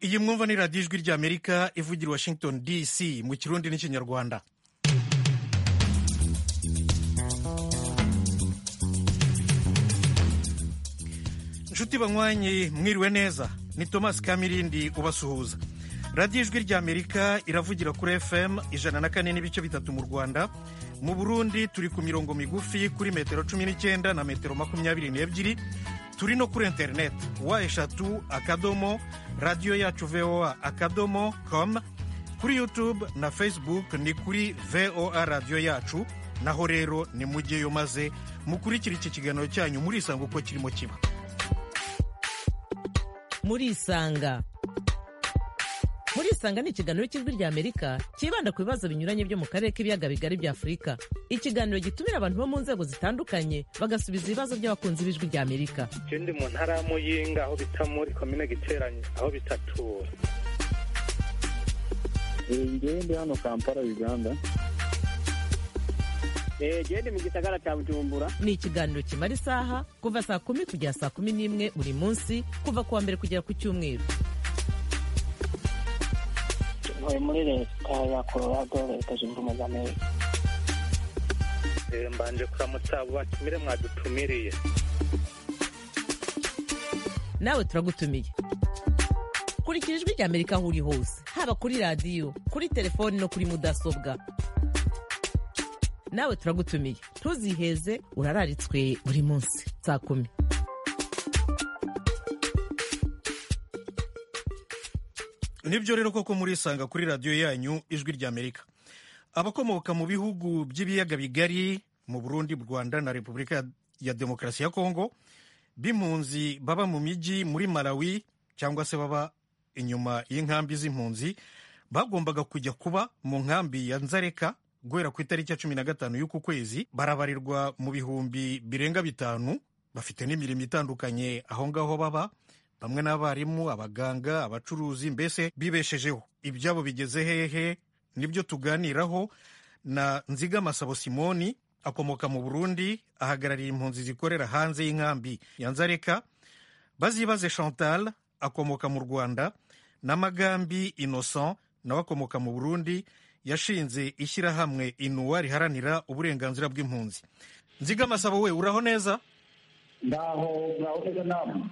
iyi mwumva ni radiyo ijwi ry'amerika ivugira washington dc mu kirundi n'ikinyarwanda inshuti banywanyi mwiriwe neza ni thomas kamirindi ubasuhuza radiyo ijwi ry'amerika iravugira kuri fm ijana na kane n'ibice bitatu mu rwanda mu burundi turi ku mirongo migufi kuri metero cumi n'icyenda na metero makumyabiri n'ebyiri turi no kuri interineti wa eshatu akadomo radiyo yacu voa akadomo com kuri yutube na facebook ni kuri voa radiyo yacu naho rero nimujyeyo maze mukurikira iki kiganiro cyanyu murisanga uko kirimo kiba murisanga murisanga ni ikiganiro cy'ijwi rya amerika cyibanda ku bibazo binyuranye byo mu karere k'ibiyaga bigari bya afurika ikiganiro gitumira abantu bo mu nzego zitandukanye bagasubiza ibibazo by'abakunzi b'ijwi rya amerika ikindi mu ntara ya muyinga aho bita muri komine giteranye aho bitatura ngewe ndi hano kampala uganda gende mu gisagara cya bujumbura ni ikiganiro kimara isaha kuva saa kumi kugera saa kumi n'imwe buri munsi kuva ku wa mbere kugera ku cyumweru ntuye muri leta ya colorado leta zunze ubumwe za amerika mbanje kuramutsa abo batumire mwadutumiriye nawe turagutumiye kurikira ijwi rya amerika aho uri hose haba kuri radiyo kuri telefoni no kuri mudasobwa nawe turagutumiye ntuziheze urararitswe buri munsi saa kumi nibyo rero koko murisanga kuri radiyo yanyu ijwi ry'amerika abakomoka mu bihugu by'ibiyaga bigari mu burundi rwanda na repubulika ya demokarasi ya kongo b'impunzi baba mu mijyi muri malawi cyangwa se baba inyuma y'inkambi z'impunzi bagombaga kujya kuba mu nkambi ya nzareka guhera ku itariki ya cumi na gatanu y'uku kwezi barabarirwa mu bihumbi birenga bitanu bafite n'imirimo itandukanye aho ngaho baba bamwe n'abarimu abaganga abacuruzi mbese bibeshejeho ibyabo bigeze hehe nibyo tuganiraho na nzigamasabo simoni akomoka mu burundi ahagarariye impunzi zikorera hanze y'inkambi ya nzareka bazibaze chantal akomoka mu rwanda n'amagambi innocent nawe akomoka mu burundi yashinze ishyirahamwe inuwa riharanira uburenganzira bw'impunzi nzigamasabo we uraho neza ndaho ngaho neza namwe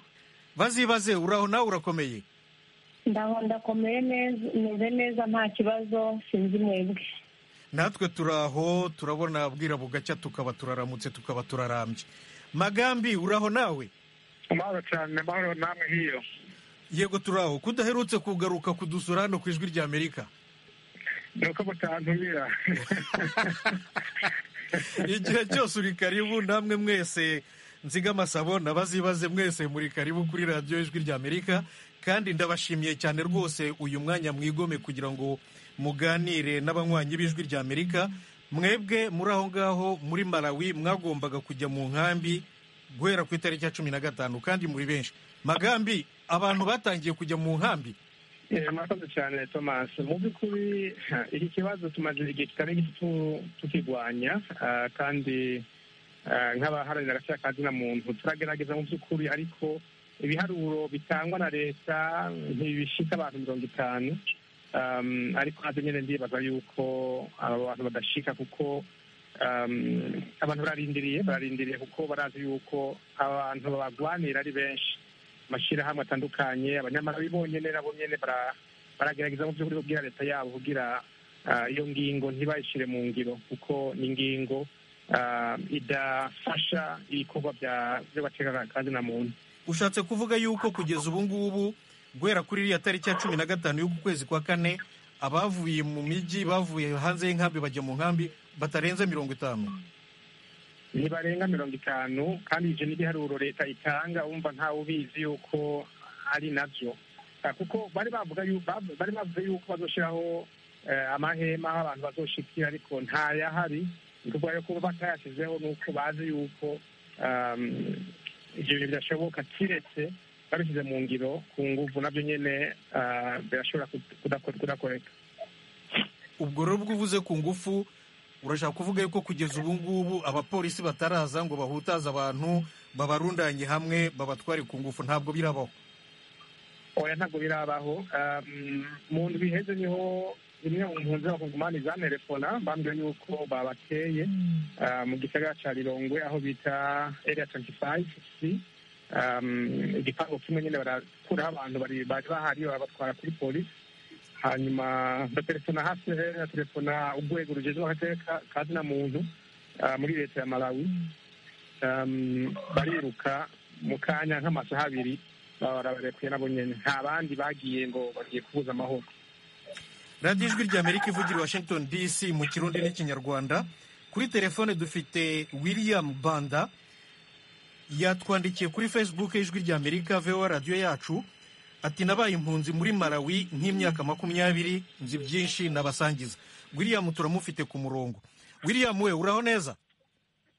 bazibaze uraho nawe urakomeye ndaho ndakomeye neza meze neza nta kibazo sinzi mwebwe natwe turaho turabona bwira bugacya tukaba turaramutse tukaba turarambye magambi uraho nawe amahoro cyane amahoro namwe hiyo yego turaho kudaherutse kugaruka kudusura hano ku ijwi ry'amerika ni uko mutantumira igihe cyose uri karibu namwe mwese nzigamasabo nabazibaze mwese muri karibu kuri radiyo ijwi ry'amerika kandi ndabashimiye cyane rwose uyu mwanya mwigome kugira ngo muganire n'abanywanyi b'ijwi ry'amerika mwebwe muri aho ngaho muri malawi mwagombaga kujya mu nkambi guhera ku itariki ya cumi na gatanu kandi muri benshi magambi abantu batangiye kujya mu nkambi murakoze cyane thomas mu by'ukuri iki kibazo tumaze igihe kitari gito tukirwanya kandi nk'abaharanira agaciro ka zina muntu turagerageza mu by'ukuri ariko ibiharuro bitangwa na leta ntibishyitse abantu mirongo itanu ariko nabyo nyine ndibaza yuko aba bantu badashika kuko abantu bararindiriye bararindiriye kuko barazi yuko abantu babagwanira ari benshi amashyirahamwe atandukanye abanyamahanga bonyine nabo nyine baragerageza mu by'ukuri kubwira leta yabo kugira iyo ngingo ntibayishyire mu ngiro kuko ni ingingo idafasha ibikorwa by'abatega kandi na muntu ushatse kuvuga yuko kugeza ubu ngubu guhera kuri iriya tariki ya cumi na gatanu y'uku kwezi kwa kane abavuye mu mijyi bavuye hanze y'inkambi bajya mu nkambi batarenze mirongo itanu ntibarenga mirongo itanu kandi ibyo n'ibiharuro leta itanga wumva ntawe ubizi yuko ari nabyo kuko bari bavuga bari bavuze yuko bazoshyiraho amahema aho abantu bazoshikira ariko ntayahari kubera ko batayashyizeho ni uko bazi yuko ibyo bintu bidashoboka kiretse babishyize mu ngiro ku nguvu nabyo nyine birashobora kudakoreka ubwo rero ubwo uvuze ku ngufu urashaka kuvuga yuko kugeza ubu ngubu abapolisi bataraza ngo bahutaze abantu babarundanye hamwe babatware ku ngufu ntabwo birabaho oya ntabwo birabaho mu ndwi iheze niho zimwe mu mpunzi bakugumana izanterefona bambwiye yuko babateye mu gisagara cya rirongwe aho bita area twenty five c igipangu kimwe nyine barakuraho abantu bari bahari babatwara kuri polisi hanyuma ndaterefona hafi na telefona urwego rugezweho akarere ka zina muntu muri leta ya malawi bariruka mu kanya nk'amasaha abiri barabarekuye nabo nyine nta bandi bagiye ngo bagiye kubuza amahoro radiyo ijwi ry'amerika ivugira i washington dc mu kirundi n'ikinyarwanda kuri telefone dufite william banda yatwandikiye kuri facebook y'ijwi ry'amerika vewa radiyo yacu ati nabaye impunzi muri malawi nk'imyaka makumyabiri nzi byinshi nabasangiza william turamufite ku murongo william we uraho neza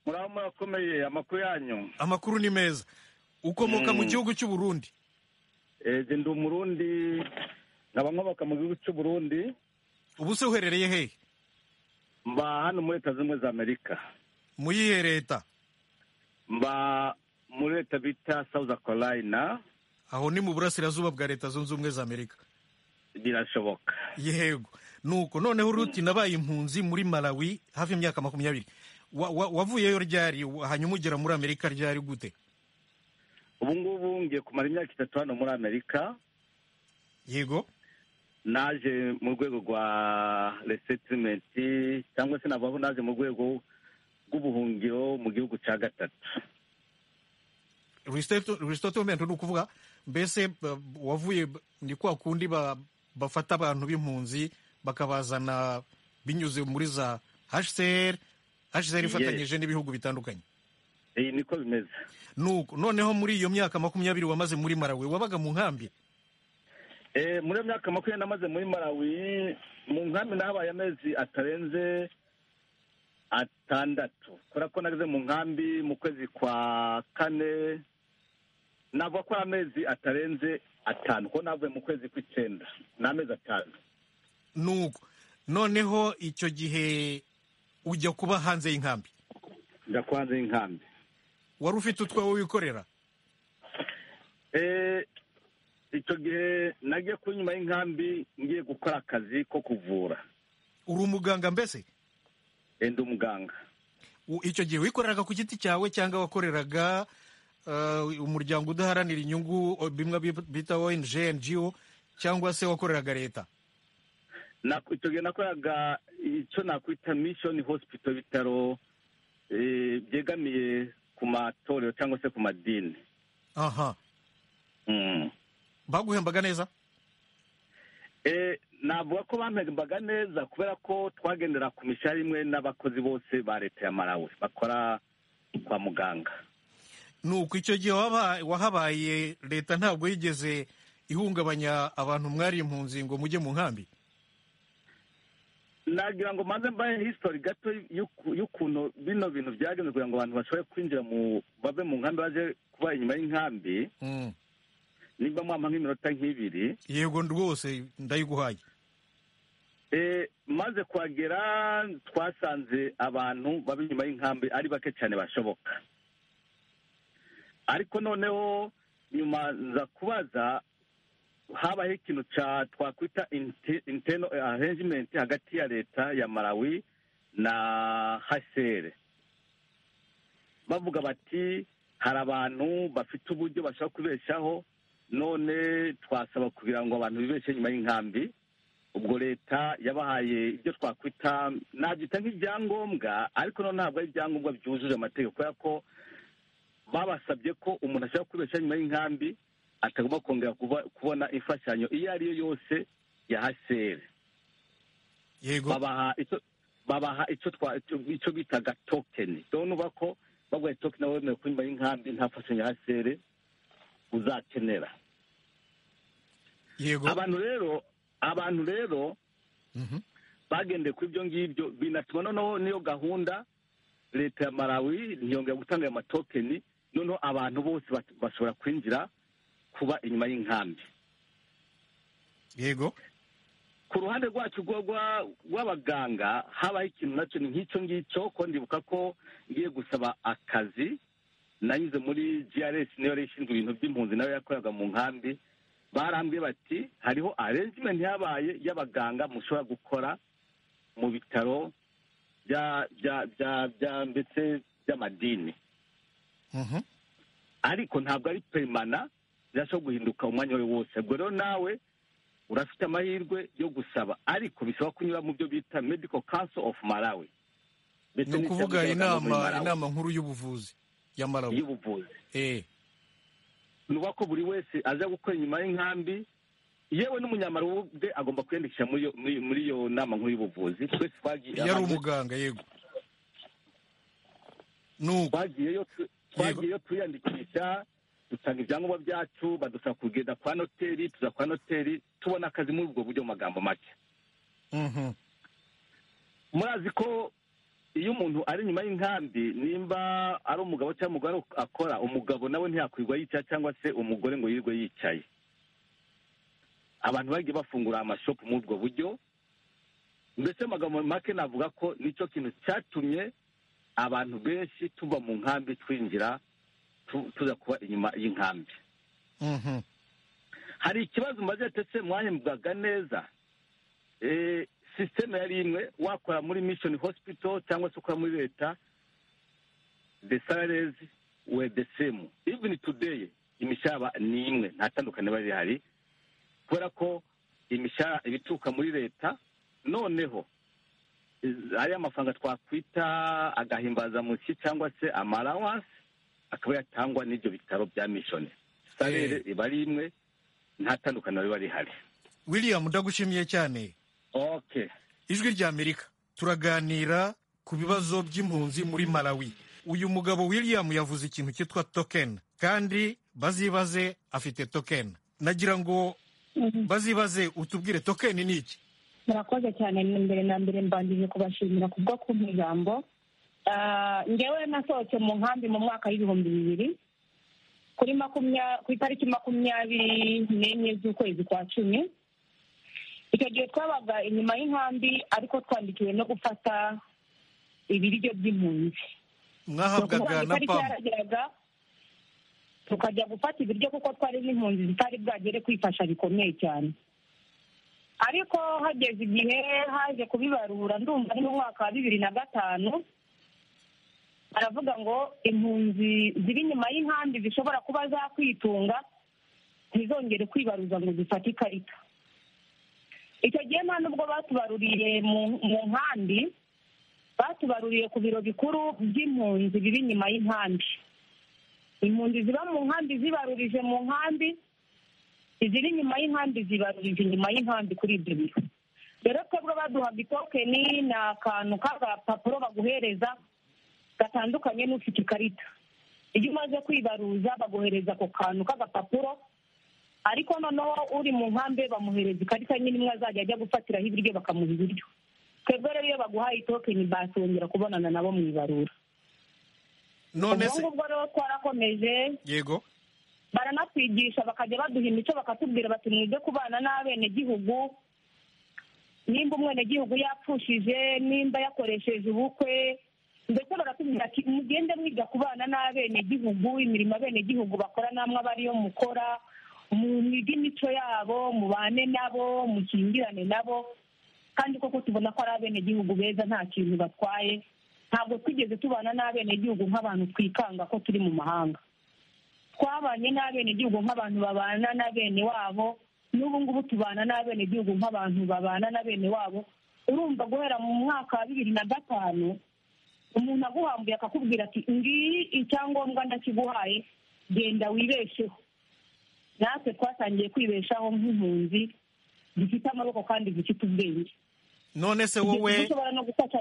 muraho murakomeye amakuru yanyu amakuru ni meza ukomoka mu gihugu cy'uburundi ege ndi umurundi nkaba nkomoka mu gihugu cy'uburundi ubu se uherereye hehe mba hano muri leta zimwe za amerika mu yihe leta mba muri leta bita south carolina aho ni mu burasirazuba bwa leta zunze ubumwe za amerika birashoboka yego nuko noneho uruti nabaye impunzi muri malawi hafi imyaka makumyabiri wavuyeyo ryari hanyuma ugera muri amerika ryari gute ubu ngubu ngiye kumara imyaka itatu hano muri amerika yego naje mu rwego rwa resetirimenti cyangwa se navuga ko naje mu rwego rw'ubuhungiro mu gihugu cya gatatu resitotimenti ni ukuvuga mbese wavuye ni kwa kundi bafata abantu b'impunzi bakabazana binyuze muri za hsr hsr ifatanyije n'ibihugu bitandukanye iyi niko bimeze nuko noneho muri iyo myaka makumyabiri wamaze muri marawi wabaga mu nkambi muri iyo myaka makumyabiri namaze muri marawi mu nkambi nahabaye amezi atarenze atandatu kubera ko nageze mu nkambi mu kwezi kwa kane navuga ko ari amezi atarenze atanu kuko navuye mu kwezi kw'icyenda ni amezi atanu nuko noneho icyo gihe ujya kuba hanze y'inkambi njya kuba hanze y'inkambi wari ufite utwawe wikorera icyo gihe nagiye ku nyuma y'inkambi ngiye gukora akazi ko kuvura uri umuganga mbese ndi umuganga icyo gihe wikoreraga ku giti cyawe cyangwa wakoreraga umuryango udaharanira inyungu bimwe bita ONG NGO cyangwa se wakoreraga leta icyo gihe nakoreraga icyo nakwita mishoni hosipito ibitaro byegamiye ku matorero cyangwa se ku madini aha baguhembaga neza navuga ko bampembaga neza kubera ko twagendera ku mishahara imwe n'abakozi bose ba leta ya malawi bakora kwa muganga nuko icyo gihe wahabaye leta ntabwo yigeze ihungabanya abantu mwari impunzi ngo mujye mu nkambi nagira ngo maze mbahe hisitori gato y'ukuntu bino bintu byagenze kugira ngo abantu bashobore kwinjira mu bave mu nkambi baje kuba inyuma y'inkambi nimba mwampa nk'iminota nk'ibiri yego rwose ndayiguhaye maze kuhagera twasanze abantu baba inyuma y'inkambi ari bake cyane bashoboka ariko noneho nyuma nza kubaza habaho ikintu twakwita inteno arrangement hagati ya leta ya malawi na hasere bavuga bati hari abantu bafite uburyo bashobora kubeshaho none twasaba kugira ngo abantu bibeshe nyuma y'inkambi ubwo leta yabahaye ibyo twakwita nabyita nk'ibyangombwa ariko none ntabwo ari ibyangombwa byujuje amategeko kubera ko babasabye ko umuntu ashobora kubeshaho nyuma y'inkambi atagomba kongera kubona imfashanyo iyo ari yo yose ya haseri babaha icyo bitaga tokeni rero nuba ko baguhaye tokeni nawe wemewe kunyuma y'inkambi nta mfashanyo ya haseri uzakenera abantu rero abantu rero bagendeye kuri ibyo ngibyo binatuma noneho n'iyo gahunda leta ya malawi ntiyongera gutanga ayo matokeni noneho abantu bose bashobora kwinjira kuba inyuma y'inkambi yego ku ruhande rwacu rw'abaganga habaho ikintu nacyo ni nk'icyo ngicyo ko ndibuka ko ngiye gusaba akazi nanyuze muri grc niyo yari ishinzwe ibintu by'impunzi nayo yakoraga mu nkambi barambwiye bati hariho arrangement yabaye y'abaganga mushobora gukora mu bitaro bya bya bya bya ndetse by'amadini ariko ntabwo ari perimana birashobora guhinduka umwanya wawe wose ubwo rero nawe urafite amahirwe yo gusaba ariko bisaba kunyura mu byo bita medical council of malawi ndetse ni ukuvuga n'ishyirahamwe inama ry'abaganga muri Malawi. inama nkuru y'ubuvuzi ya malawi y'ubuvuzi eh ni uko buri wese aza gukora inyuma y'inkambi yewe n'umunyamaro ubwe agomba kwiyandikisha muri iyo- muri- muri iyo nama nkuru y'ubuvuzi twese twagiye yari abantu umuganga yego nuko twagiyeyo tu- twagiyeyo twiyandikisha dutanga ibyangombwa byacu badusaba kugenda kwa noteri tuza kwa noteri tubona akazi muri ubwo buryo mu magambo make Mhm. murazi ko iyo umuntu ari inyuma y'inkambi nimba ari umugabo cyangwa umugore akora umugabo nawe ntiyakwirwa yicaye cyangwa se umugore ngo yirirwe yicaye abantu bagiye bafungura amashopu muri ubwo buryo mbese mu magambo make navuga ko nicyo kintu cyatumye abantu benshi tuva mu nkambi twinjira tu- tuza kuba inyuma y'inkambi Mhm. hari ikibazo mumaze ndetse mwahembwaga neza Eh, sisiteme yari imwe wakora muri mission hospital cyangwa se ukora muri leta the salaries were the same even today imishahara ni imwe nta tandukaniro riba rihari kubera ko imishahara ibituruka muri leta noneho iz- ariya mafaranga twakwita agahimbazamushyi cyangwa se amalawanse akaba yatangwa n'ibyo bitaro bya mishoni salere iba ari imwe nta tandukaniro riba rihari william ndagushimiye cyane okay ijwi ry'amerika turaganira ku bibazo by'impunzi muri malawi uyu mugabo william yavuze ikintu cyitwa token kandi bazibaze afite token nagira ngo bazibaze utubwire token ni iki murakoze cyane mbere na mbere mbangije kubashimira ku bwo kumpa ijambo Ah, ngewe nasohotse mu nkambi mu mwaka w'ibihumbi bibiri kuri makumya- ku itariki makumyabiri n'enye z'ukwezi kwa cumi icyo gihe twabaga inyuma y'inkambi ariko twandikiwe no gufata ibiryo by'impunzi mwahabwaga na itariki pam yarageraga tukajya gufata ibiryo kuko twari n'impunzi zitari bwagere kwifasha bikomeye cyane ariko hageze igihe haje kubibarura ndumva ari mu mwaka wa bibiri na gatanu baravuga ngo impunzi ziri inyuma y'inkambi zishobora kuba zakwitunga ntizongere kwibaruza ngo zifate ikarita icyo gihe nta nubwo batubaruriye mu- mu nkambi batubaruriye ku biro bikuru by'impunzi biri inyuma y'inkambi impunzi ziba mu nkambi zibarurije mu nkambi iziri inyuma y'inkambi zibarurije inyuma y'inkambi kuri ibyo biro rero twebwe baduhaga itokeni ni akantu k'agapapuro baguhereza gatandukanye n'ufite ikarita iyo umaze kwibaruza baguhereza ako kantu k'agapapuro ariko noneho uri mu nkambi bamuhereza ikarita nyine imwe azajya ajya gufatiraho ibiryo bakamuha ibiryo twebwe rero iyo baguhaye itokeni basongera kubonana nabo mu ibarura none ubwo se ngubwo rero twarakomeje yego baranatwigisha bakajya baduha imico bakatubwira bati mwige kubana n'abenegihugu nimba umwenegihugu yapfushije nimba yakoresheje ubukwe ndetse baratubwira ati mugende mwiga kubana n'abenegihugu imirimo abenegihugu bakora namwe aba ariyo mukora mwige imico yabo mubane nabo mukingirane nabo kandi koko tubona ko ari abenegihugu beza nta kintu batwaye ntabwo twigeze tubana n'abenegihugu nk'abantu twikanga ko turi mu mahanga twabanye n'abenegihugu nk'abantu babana na bene wabo n'ubu ngubu tubana n'abenegihugu nk'abantu babana na bene wabo urumva guhera mu mwaka wa bibiri na gatanu umuntu aguhambuye akakubwira ati ngiyi icyangombwa ndakiguhaye genda wibesheho natwe twatangiye kwibeshaho nk'impunzi zifite amaboko kandi zifite ubwenge none se wowe dushobora no gufata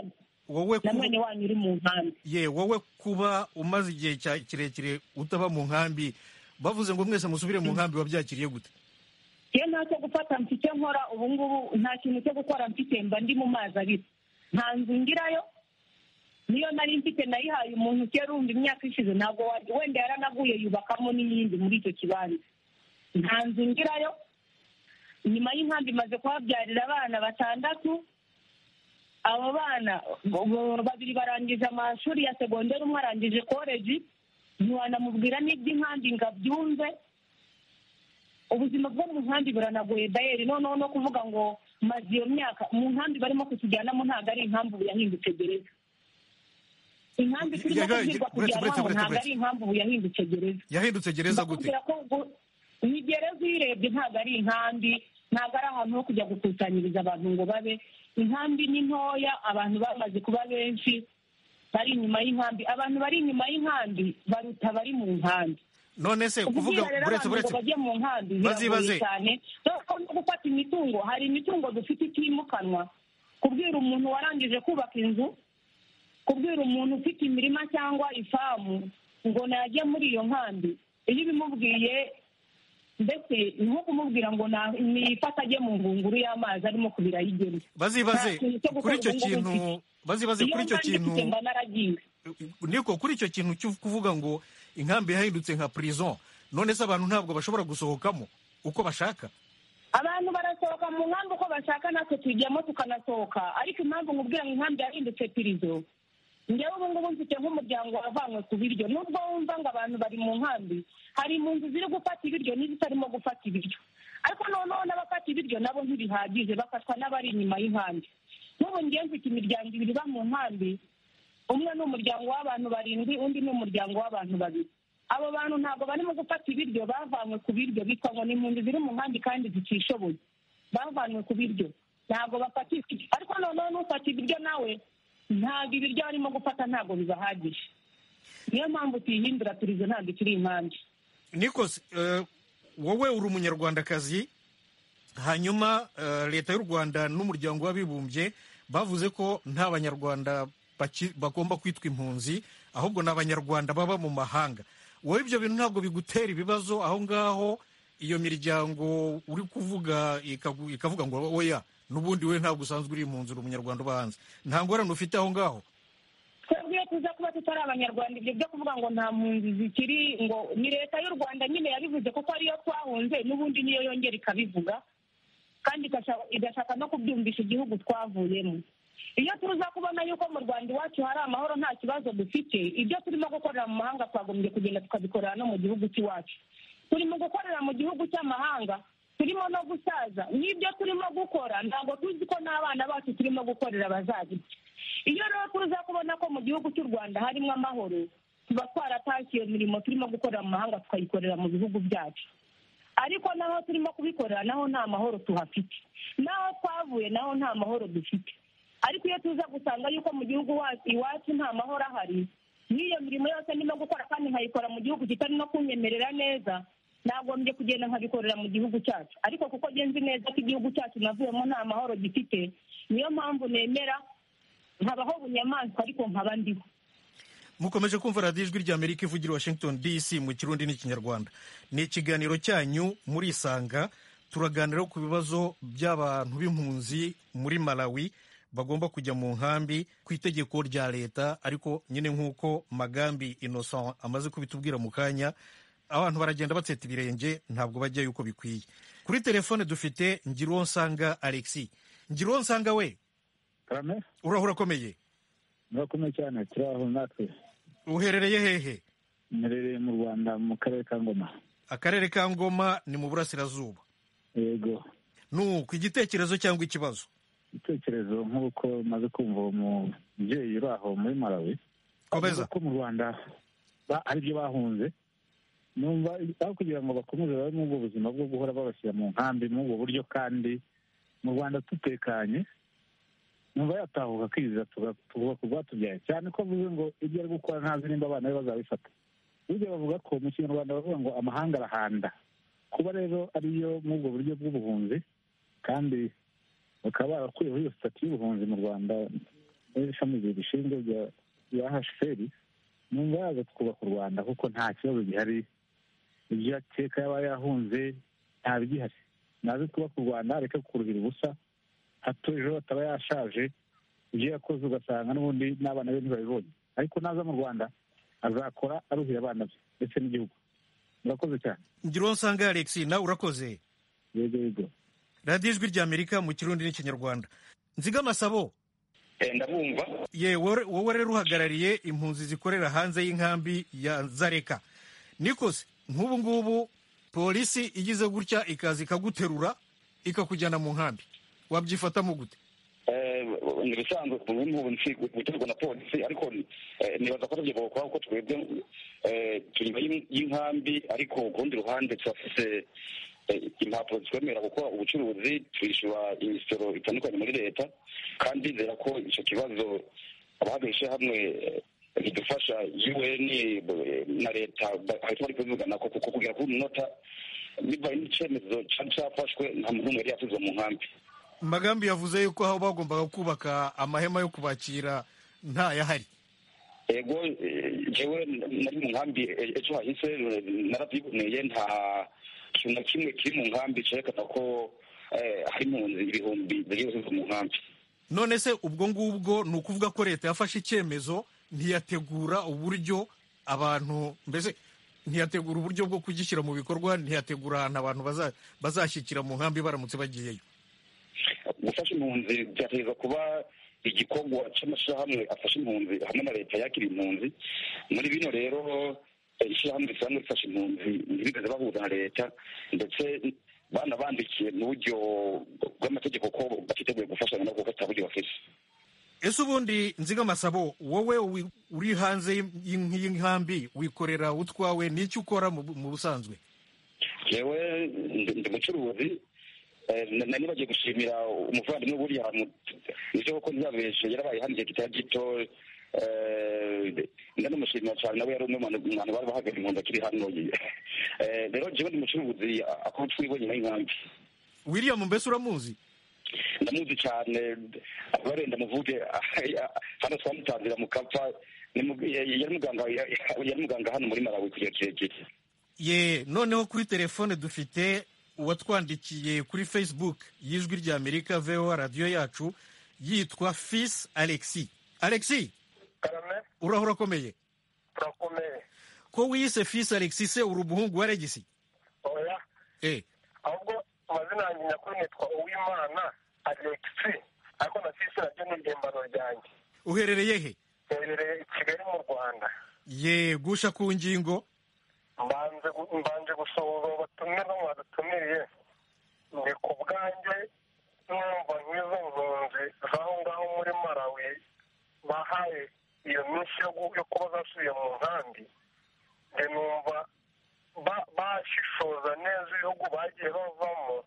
wowe na kuba- mwene wanyu uri mu nkambi ye wowe kuba umaze igihe cya- kirekire utaba mu nkambi bavuze ngo mwese musubire mu nkambi wabyakiriye gute iyo nta cyo gufata mfite icyo nkora ubu ngubu nta kintu cyo gukora mfite mba ndi mu mazi abiri nta nzu ngirayo niyo nari mfite nayihaye umuntu kera urumva imyaka ishize ntabwo wari wenda yaranaguye yubakamo n'iyindi muri icyo kibanza nta nzu ngirayo nyuma y'inkambi imaze kuhabyarira abana batandatu abo bana bo- babiri barangije amashuri ya segonderi umwe arangije koleji ntiwanamubwira n'iby'inkambi ngo abyumve ubuzima bwo mu nkambi buranagoye bayeri noneho no kuvuga ngo maze iyo myaka mu nkambi barimo kutujyanamo ntabwo ari inkambi ubu yahindutse gereza inkambi turimo kubwirwa kujyanamo ntabwo ari inkambi ubu yahindutse gereza yahindutse gereza gute bakubwira ko ngo- ni gereza uyirebye ntabwo ari inkambi ntabwo ari ahantu ho kujya gukusanyiriza abantu ngo babe inkambi ni ntoya abantu bamaze kuba benshi bari inyuma y'inkambi abantu bari inyuma y'inkambi baruta abari mu nkambi none se kuvuga buretse buretse bajye mu nkambi Bazi- biragoye bazi. cyane dore ko no gufata imitungo hari imitungo dufite itimukanwa kubwira umuntu warangije kubaka inzu kubwira umuntu ufite imirima cyangwa ifamu ngo najye muri iyo nkambi iyo ubimubwiye mbese ni nko kumubwira ngo na- nifate ajye mu ngunguru y'amazi arimo kubira ayigena bazibaze Nta kintu cyo gukora kuri icyo ubu kintu ngubu mfite. bazibaze iyo kuri icyo nkambi kintu mfite mba naragiye niko kuri icyo kintu cyo kuvuga ngo inkambi yahindutse nka prison none se abantu ntabwo bashobora gusohokamo uko bashaka abantu barasohoka mu nkambi uko bashaka natwe tujyamo tukanasohoka ariko impamvu nkubwira ngo inkambi yahindutse pirizo njyewe ubu ngubu mfite nk'umuryango wavanywe ku biryo nubwo wumva ngo abantu bari mu nkambi hari impunzi ziri gufata ibiryo n'izitarimo gufata ibiryo ariko noneho n'abafata ibiryo nabo ntibihagije bafatwa n'abari inyuma y'inkambi n'ubu ngewe mfite imiryango ibiri iba mu nkambi umwe ni umuryango w'abantu barindwi undi ni umuryango w'abantu babiri abo bantu ntabwo barimo gufata ibiryo bavanywe ku biryo bitwa ngo ni impunzi ziri mu nkambi kandi zitishoboye bavanywe ku biryo ntabwo bafatishwa ibiryo. ariko noneho n'ufata ibiryo nawe ntabwo ibiryo barimo gufata ntabwo bibahagije niyo mpamvu tuyihindura turizo ntabwo ikiri inkambi nikose eh, wowe uri umunyarwandakazi hanyuma eh, leta y'u rwanda n'umuryango w'abibumbye bavuze ko nta banyarwanda baki- bagomba kwitwa impunzi ahubwo ni abanyarwanda baba mu mahanga wowe ibyo bintu ntabwo bigutera ibibazo aho ngaho iyo miryango uri kuvuga ikagu- ikavuga ngo oya n'ubundi we ntabwo usanzwe uri impunzi uri umunyarwanda uba hanze nta ngorane ufite aho ngaho twebwe iyo tuza kuba tutari abanyarwanda ibyo byo kuvuga ngo nta mpunzi zikiri ngo ni leta y'u rwanda nyine yabivuze kuko ariyo twahunze n'ubundi niyo yongera ikabivuga kandi igasha- igashaka no kubyumvisha igihugu twavuyemo iyo tuza kubona yuko mu rwanda iwacu hari amahoro nta kibazo dufite ibyo turimo gukorera mu mahanga twagombye kugenda tukabikorera no mu gihugu cy'iwacu turi mu gukorera mu gihugu cy'amahanga turimo no gusaza n'ibyo turimo gukora ntabwo tuzi ko n'abana bacu turimo gukorera bazaza iyo rero tuza kubona ko mu gihugu cy'u rwanda harimo amahoro tuba twaratashye iyo mirimo turimo gukorera mu mahanga tukayikorera mu bihugu byacu ariko naho turimo kubikorera naho nta mahoro tuhafite naho twavuye naho nta mahoro dufite ariko iyo tuza gusanga yuko mu gihugu wa- iwacu nta mahoro ahari n'iyo mirimo yose ndimo gukora kandi nkayikora mu gihugu kitari no kunyemerera neza nagombye kugenda nkabikorera mu gihugu cyacu ariko kuko ngenzi neza ko igihugu cyacu navuyemo nta mahoro gifite niyo mpamvu nemera nkabaho bunyamaswa ariko nkaba ndiho mukomeje kumva radiyo ijwi ry'amerika ivugira i washington dc mu kirundi n'ikinyarwanda ni ikiganiro cyanyu murisanga turaganira ku bibazo by'abantu b'impunzi muri malawi bagomba kujya mu nkambi ku itegeko rya leta ariko nyine nk'uko magambi innocent amaze kubitubwira mu kanya abantu baragenda batseta ibirenge ntabwo bajyayo uko bikwiye kuri telefone dufite ngiruwonsanga alexi ngiruwonsanga we karame urahura akomeye murakomeye cyane turi aho natwe uherereye hehe murereye mu rwanda mu karere ka ngoma akarere ka ngoma ni mu burasirazuba yego nuko igitekerezo cyangwa ikibazo ibitekerezo nk'uko maze kumva uwo mubyeyi uri aho muri malawi Komeza. avuga ko mu rwanda ba- ari byo bahunze numva aho kugira ngo bakomeze babe muri ubwo buzima bwo guhora babashyira mu nkambi muri ubwo buryo kandi mu rwanda dutekanye numva yatahuka akiziza tuga- tukubaka urwatubyaye cyane ko avuze ngo ibyo ari gukora ntazi nimba abana be bazabifata burya bavuga ko mu kinyarwanda bavuga ngo amahanga arahanda kuba rero ariyo muri ubwo buryo bw'ubuhunzi kandi bakaba barakuyeho iyo sitati y'ubuhunzi mu rwanda n'ishami rishinzwe rya rya hcr numva yaza twubaka u rwanda kuko nta kibazo gihari ibyo akeka yaba yahunze nta bigihari naze twubaka u rwanda areke kuruhira ubusa hato ejo ataba yashaje ibyo yakoze ugasanga n'ubundi n'abana be ntibabibonye ariko naza mu rwanda azakora aruhira abana be ndetse n'igihugu murakoze cyane ngiro nsanga alexi nawe urakoze yego yego radiyo ijwi ry'amerika mu kirundi n'ikinyarwanda nziga amasabo ndabumva ye wowe wowe rero uhagarariye impunzi zikorera hanze y'inkambi ya zareka nikose nk'ubu ngubu polisi igize gutya ikaza ikaguterura ikakujyana mu nkambi wabyifatamo gute ni ibisanzwe nk'ubu guterwa na polisi ariko nibaza ko aribyo bakora kuko twebwe turi inyuma y'inkambi ariko ku rundi ruhande turafite impapuro zitwemerera gukora ubucuruzi twishyura imisoro itandukanye muri leta kandi nzera ko icyo kibazo abahagarije hamwe bidufasha un na leta bahita bari kubivugana kuko kugera kuri munota bibaye n'icyemezo cyari cyafashwe nta muntu n'umwe yari yasuzwa mu nkambi magambi yavuze yuko aho bagombaga kubaka amahema yo kubakira ntayahari yego jewe nari mu nkambi ejo hahise narabyiboneye nta kintu na kimwe kiri mu nkambi cyerekana ko hari impunzi ibihumbi ziri gusubiza mu nkambi none se ubwo ngubwo ni ukuvuga ko leta yafashe icyemezo ntiyategura uburyo abantu mbese ntiyategura uburyo bwo kugishyira mu bikorwa ntiyategura ahantu abantu bazashyikira mu nkambi baramutse bagiyeyo gufasha impunzi byategereza kuba igikorwa cy'amashyirahamwe afasha impunzi hamwe na leta yakira impunzi muri bino rero ishyirahamwe risanzwe rifasha impunzi ntibigeze bahura na leta ndetse banabandikiye mu buryo bw'amategeko ko batiteguye gufashanya no gufata buryo bafite ese ubundi nzigamasabo wowe uri hanze y'inkambi wikorera utwawe n'icyo ukora mu busanzwe yewe ndi mucuruzi nari bagiye gushimira umuvandimwe buriya nibyo kuko ntibabeshe yarabaye hano igihe kitari gito ndanamushimira cyane nawe yari umwe mu bantu bari bahagaze impunzi akiri hano rero jewe ndi mucuruzi ako twibonye nayo inkambi william mbese uramuzi ndamuzi cyane barenda muvuge hano twamutanzira mu kapfa yari muganga hano muri malawi kugira kirekire ye noneho kuri telefone dufite uwatwandikiye kuri facebook y'ijwi rya amerika voa radiyo yacu yitwa fisi alexi alexi uraho urakomeye urakomeye ko wiyise fisi alexi se uri umuhungu wa regisi oya ahubwo amazina yanjye nyakuri nitwa uwimana alexi ariko na fisi naryo ni impimbano ryanjye uherereye he uherereye i kigali mu rwanda ye gusha ku ngingo mbanje gusohoza batumye no mwadutumiriye ni ku bwanjye numva nk'izo mpunzi z'aho ngaho muri malawi bahaye iyo minsi yo kuba zasubiye mu nkambi nge numva bashishoza neza ibihugu bagiye bavamo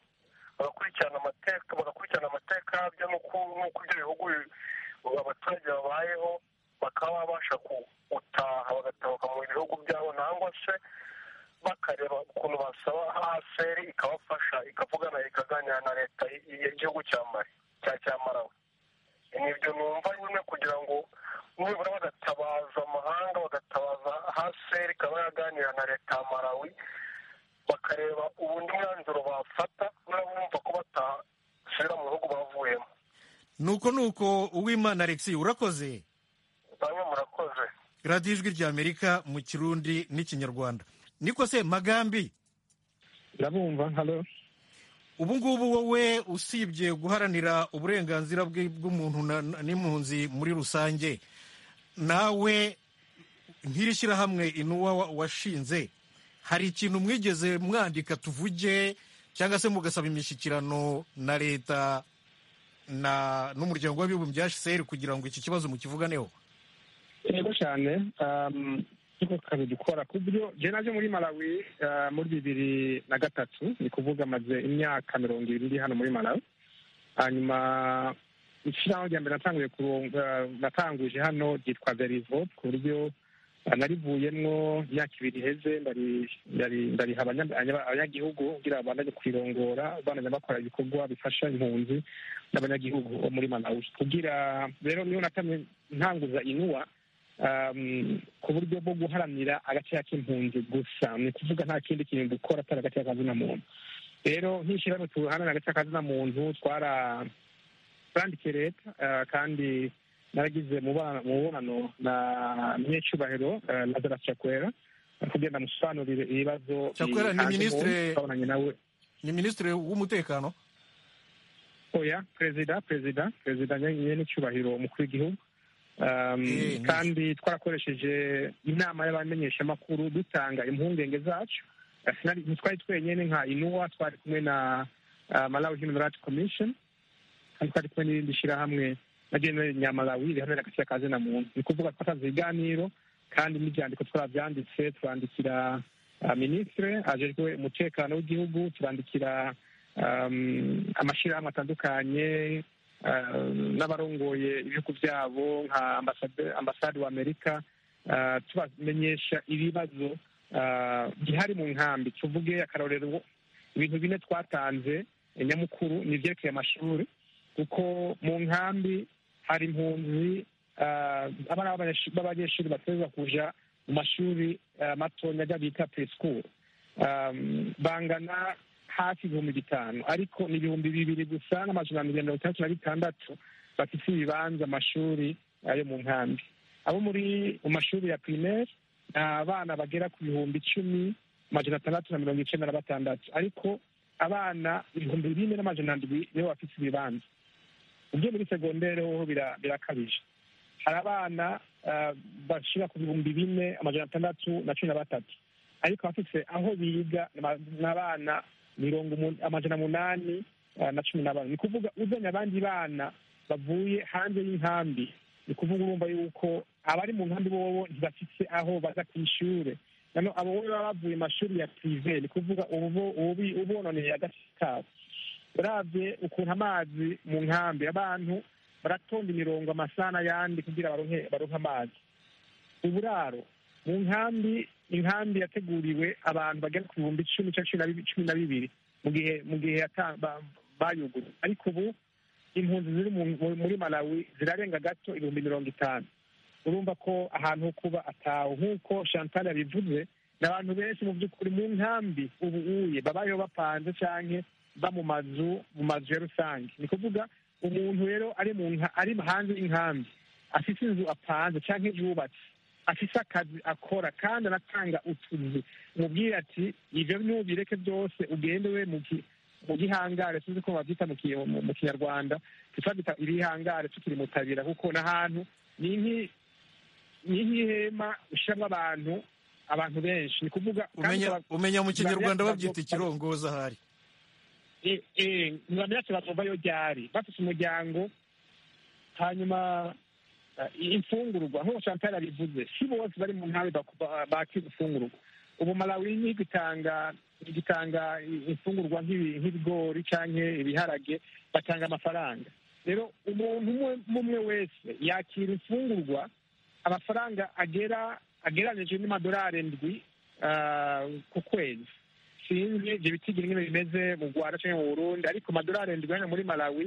bagakurikirana amateka bagakurikirana amateka yabyo n'uko ibyo bihugu abaturage babayeho bakaba babasha gutaha bagatahuka mu bihugu byabo nangwa se bakareba ukuntu basaba haseri ikabafasha ikavugana ikaganira na leta y'igihugu cya mari cya cya marawe nibyo numva nyine kugira ngo nibura bagatabaza amahanga bagatabaza haseri ikaba yaganira na leta ya marawi bakareba ubundi mwanzuro bafata n'abumva ko batasubira mu bihugu bavuyemo nuko nuko uwimana alexi urakoze bamwe murakoze radiyo ijwi ry'amerika mu kirundi n'ikinyarwanda niko se magambi ndabumva halo ubu ngubu wowe usibye guharanira uburenganzira bw'umuntu n'impunzi muri rusange nawe nk'iri shyirahamwe inuwa washinze hari ikintu mwigeze mwandika tuvuge cyangwa se mugasaba imishyikirano na leta n'umuryango w'abibumbye hcr kugira ngo iki kibazo mukivuganeho yego cyane nkuko kazi dukora ku buryo jya naje muri malawi muri bibiri na gatatu ni kuvuga amaze imyaka mirongo ibiri ndi hano muri malawi hanyuma ishyiraho rya mbere natanguye natanguje hano ryitwa verivo ku buryo narivuyemo imyaka ibiri iheze ndariha abanyagihugu kugira ngo kwirongora banajya bakora ibikorwa bifasha impunzi n'abanyagihugu bo muri malawi kugira rero niyo natamye ntanguza inuwa ku buryo bwo guharanira agaciro k'impunzi gusa ni ukuvuga nta kindi kintu dukora atari agaciro kazina muntu rero nk'ishyirahamwe tuharanira agaciro kazina muntu twarandikiye leta kandi naragize mubonano na mwecyubahiro na zara cyakwera kugira ngo amusobanurire ibibazo cyakwera ni minisitiri ni minisitiri w'umutekano oya perezida perezida perezida nyine n'icyubahiro umukuru w'igihugu kandi twarakoresheje inama y'abamenyeshamakuru dutanga impungenge zacu ntitwari twenyine nka inuwa twari kumwe na malawi human rights commission kandi twari kumwe n'irindi shyirahamwe na general nyamalawi riharanira agaciro ka zina muntu ni ukuvuga twatanze ibiganiro kandi n'ibyandiko twabyanditse turandikira minisitiri ajejwe umutekano w'igihugu turandikira amashyirahamwe atandukanye n'abarongoye ibihugu byabo nka ambasade wa amerika tubamenyesha ibibazo bihari mu nkambi tuvuge akarorero ibintu bine twatanze nyamukuru ni ibyerekeye amashuri kuko mu nkambi hari impunzi abana b'abanyeshuri bateza kujya mu mashuri matonya ajya bita pesikuru bangana hafi ibihumbi bitanu ariko ni ibihumbi bibiri gusa n'amajana mirongo itandatu na bitandatu bafite ibibanza amashuri yo mu nkambi abo muri mu mashuri ya pirimeri ni abana bagera ku bihumbi icumi amajana atandatu na mirongo icyenda na batandatu ariko abana ibihumbi bine n'amajana ndwi nibo bafite ibibanza ibyo muri segonderi hoho birakabije hari abana bashyira ku bihumbi bine amajana atandatu na cumi na batatu ariko abafite aho biga ni abana mirongo amajana umunani na cumi na bane ni ukuvuga uzanye abandi bana bavuye hanze y'inkambi ni ukuvuga urumva yuko abari mu nkambi bobo ntibafite aho baza ku ishuri noneho abo bo baba bavuye mu mashuri ya pirive ni ukuvuga ubononeye agaciro kabo urabye ukuntu amazi mu nkambi abantu baratonda imirongo amasana yandi kugira baronke baronke amazi uburaro mu nkambi inkambi yateguriwe abantu bagera ku bihumbi icumi cyangwa cumi na bibiri mu gihe mu gihe bayuguruye ariko ubu impunzi ziri muri malawi zirarenga gato ibihumbi mirongo itanu urumva ko ahantu ho kuba atawe nk'uko chantal yabivuze ni abantu benshi mu by'ukuri mu nkambi ubu uye babayeho bapanze cyangwa ba mu mazu mu mazu ya rusange ni ukuvuga umuntu rero ari ari hanze y'inkambi afite inzu apanze cyangwa yubatse afite akazi akora kandi anatanga utuzi umubwira ati ibyo nubireke byose ugende we mu gihangare tuzi ko babyita mu kinyarwanda tutabita ibihangare tukiri mutabira kuko n'ahantu ni nk'ihema ushyiramo abantu abantu benshi ni ukuvuga umenya mu kinyarwanda babyita ikirongoza ahari ntibamenya ati batumva yo ryari bafite umuryango hanyuma imfungurwa nk'uko chantal abivuze si bose bari mu nkambi bakira imfungurwa ubu malawi n'igihugu igitanga imfungurwa nk'ibigori cyangwa ibiharage batanga amafaranga rero umuntu umwe wese yakira imfungurwa amafaranga agera agereranyije n'amadolari endwi ku kwezi sinzi ibyo bitigira nyine bimeze mu rwanda cyangwa mu burundi ariko amadolari endwi hano muri malawi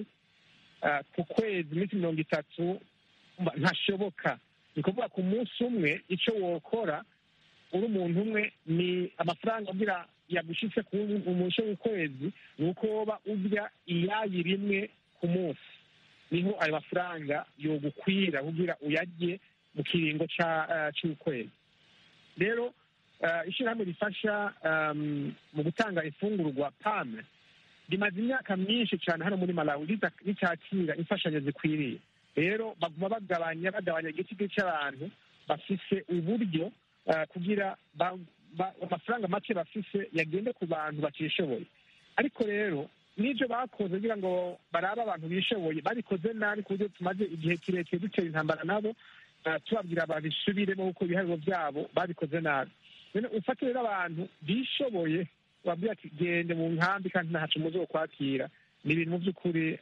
ku kwezi iminsi mirongo itatu ntashoboka ni ukuvuga ku munsi umwe icyo wokora uri umuntu umwe ni amafaranga agira yagushyitse ku munsi w'ukwezi ni uko woba urya iyayi rimwe ku munsi niho ayo mafaranga yogukwira kugira uyarye mu kiringo cy'ukwezi rero ishyirahamwe rifasha mu gutanga ifungurwa pame rimaze imyaka myinshi cyane hano muri malawi ritakira imfashanyo zikwiriye rero baguma bagabanya bagabanya igiti cy'abantu bafise uburyo kugira amafaranga make bafise yagende ku bantu batishoboye ariko rero n'ibyo bakoze kugira ngo barabe abantu bishoboye babikoze nabi ku buryo tumaze igihe kirekire dutera intambara nabo tubabwira babisubiremo kuko ibiharuro byabo babikoze nabi ufate rero abantu bishoboye babwira ati gende mu nkambi kandi ntacu muzo kwakira ni ibintu mu by'ukuri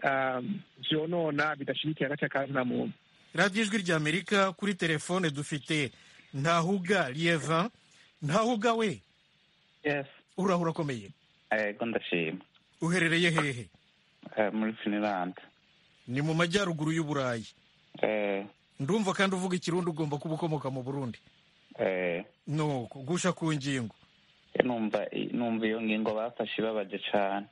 byonona bidashyigikiye agace ka zina muntu radiyo ijwi rya amerika kuri telefone dufite ntahuga lieva ntahuga we urahura urakomeye yego ndashima uherereye hehe muri finilande ni mu majyaruguru y'uburayi ndumva kandi uvuga ikirundi ugomba kuba ukomoka mu burundi nuko gusha ku ngingo numva iyo ngingo bafashe ibabaje cyane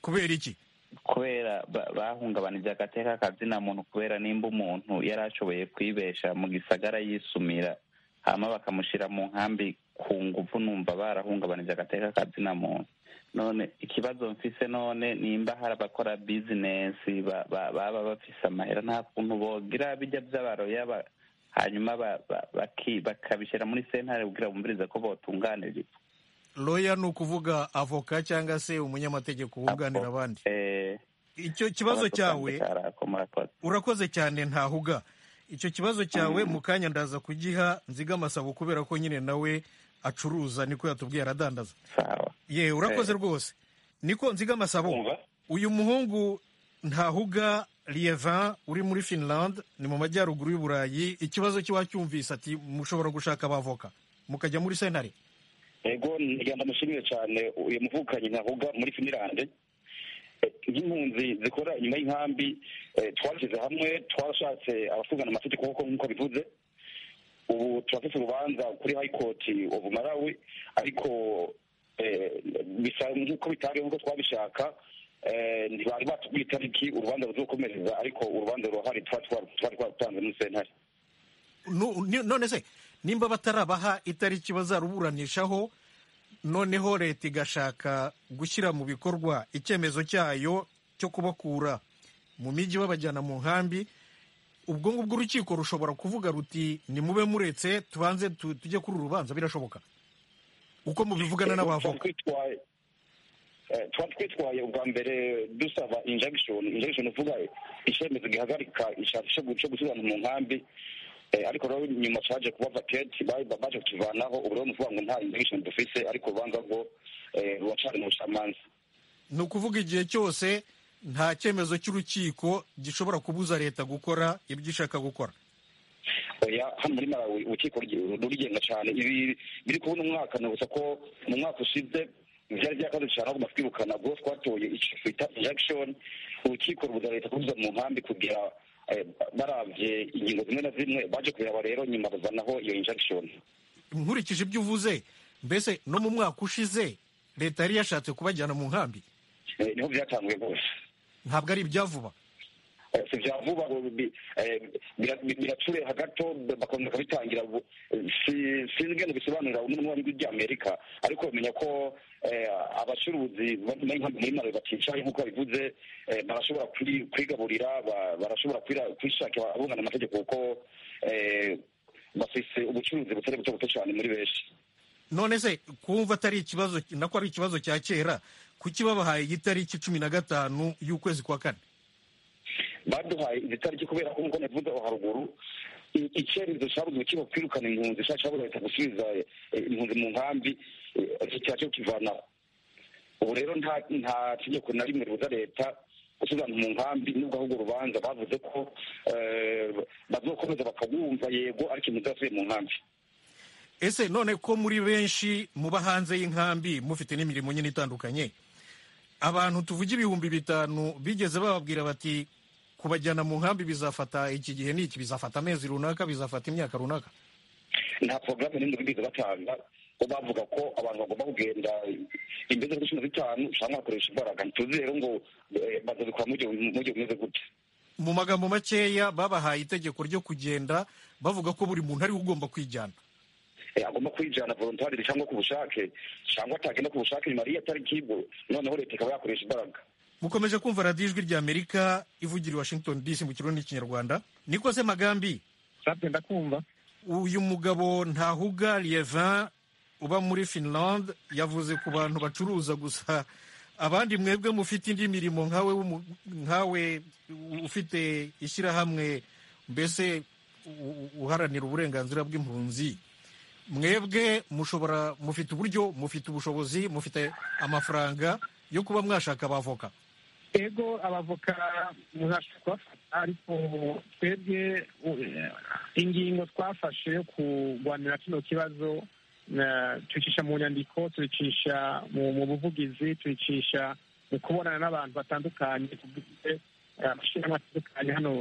kubera iki kubera bahungabanije agateka kazina muntu kubera nimba umuntu yari ashoboye kwibesha mu gisagara yisumira hama bakamushyira mu nkambi ku ngufu numva barahungabanije agateka kazina muntu none ikibazo mfise none nimba hari abakora bizinesi baba bafise amahera nta kuntu bogira bijya by'abaroya hanyuma bakabishyira muri sentare kugira bumvirize ko botunganirizwa loya ni ukuvuga avoka cyangwa se umunyamategeko wunganira abandi icyo kibazo cyawe urakoze cyane ntahuga icyo kibazo cyawe mu kanya ndaza kugiha nziga amasabo kubera ko nyine nawe acuruza niko yatubwiye aradandaza ye urakoze rwose niko nziga amasabo uyu muhungu ntahuga liyevan uri muri finland ni mu majyaruguru y'uburayi ikibazo cye wacyumvise ati mushobora gushaka abavoka mukajya muri sentare ego ndamushimire cyane uyu muvukanyi ntavuga muri finirande nk'impunzi zikora inyuma y'inkambi twashyize hamwe twarashatse abasungana amategeko nk'uko bivuze ubu turafite urubanza kuri hayikoti ovu marawi ariko bisa nk'uko bitabeho nk'uko twabishaka ntibari batubwiye itariki urubanza ruzokomereza ariko urubanza rurahari twari twarutanze muri sentare none se nimba batarabaha itariki bazaruburanishaho noneho leta igashaka gushyira mu bikorwa icyemezo cyayo cyo kubakura mu mijyi babajyana mu nkambi ubwo ngubwo urukiko rushobora kuvuga ruti nimube muretse tubanze tujye kuri uru rubanza birashoboka uko mubivugana n'abavoka tuba twitwaye ubwa mbere dusaba injagishoni injagishoni uvuga icyemezo gihagarika ishakisho cyo gusubirana mu nkambi ariko rero nyuma cyaje kuba vaketi baje kutuvanaho ubu rero nukuvuga ngo nta indagishoni dufise ariko urubanza rwo ruracari mu bucamanza ni ukuvuga igihe cyose nta cyemezo cy'urukiko gishobora kubuza leta gukora ibyo ishaka gukora oya hano muri marawi urukiko rurigenga cyane ibi biri kubona umwaka ni gusa ko mu mwaka ushize byari byakaze cyane ahubwo twirukana ubwo twatoye icyo twita injagishoni urukiko rubuza leta kubuza mu nkambi kugira barabye ingingo zimwe na zimwe baje kureba rero nyuma bazanaho iyo injection nkurikije ibyo uvuze mbese no mu mwaka ushize leta yari yashatse kubajyana mu nkambi niho byatanguye rwose ntabwo ari ibya vuba si bya vuba biracureha gato bakongera bakabitangira sinzi ngo bisobanurira n'umwami ry'amerika ariko bamenya ko abacuruzi muri marawi baticaye nk'uko babivuze barashobora kwigaburira barashobora kwishakira abungana amategeko kuko bafise ubucuruzi butari buto buto cyane muri benshi none se kumva atari ikibazo nako ari ikibazo cya kera kuki babahaye igitariki cumi na gatanu y'ukwezi kwa kane baduhaye izi tariki kubera ko nk'uko navuze aho haruguru icyemezo cyabuze urukiko kwirukana impunzi cyangwa cyabuze leta gusubiza impunzi mu nkambi cyaje kukivanaho ubu rero nta tegeko na rimwe ribuza leta gusubirana mu nkambi nubwo ahubwo urubanza bavuze ko bazokomeza bakabumva yego ariko impunzi zasubiye mu nkambi ese none ko muri benshi muba hanze y'inkambi mufite n'imirimo nyine itandukanye abantu tuvuga ibihumbi bitanu bigeze bababwira bati kubajyana mu nkambi bizafata iki gihe n'iki bizafata amezi runaka bizafata imyaka runaka nta porogaramu n'imwe bigize batanga ko bavuga ko abantu bagomba kugenda imbere z'uko cumi na zitanu ushobora bakoresha imbaraga ntituzi rero ngo bazabikora mu gihe bumeze gute mu magambo makeya babahaye itegeko ryo kugenda bavuga ko buri muntu ariwe ugomba kwijyana agomba kwijyana volontariri cyangwa ku bushake cyangwa atagenda ku bushake nyuma y'iyo tariki noneho leta ikaba yakoresha imbaraga mukomeje kumva radiyo ijwi rya amerika ivugira i washington dc mu kirundi n'ikinyarwanda niko se magambi kumva uyu mugabo ntahuga liyevan uba muri finland yavuze ku bantu bacuruza gusa abandi mwebwe mufite indi mirimo nkawe nkawe ufite ishyirahamwe mbese uharanira uburenganzira bw'impunzi mwebwe mushobora mufite uburyo mufite ubushobozi mufite amafaranga yo kuba mwashaka abavoka ego abavoka muzashobora kubafata ariko twebwe ingingo twafashe yo kurwanira kino kibazo tuyicisha mu nyandiko tuyicisha mu buvugizi tuyicisha mu kubonana n'abantu batandukanye tugize amashyirahamwe atandukanye hano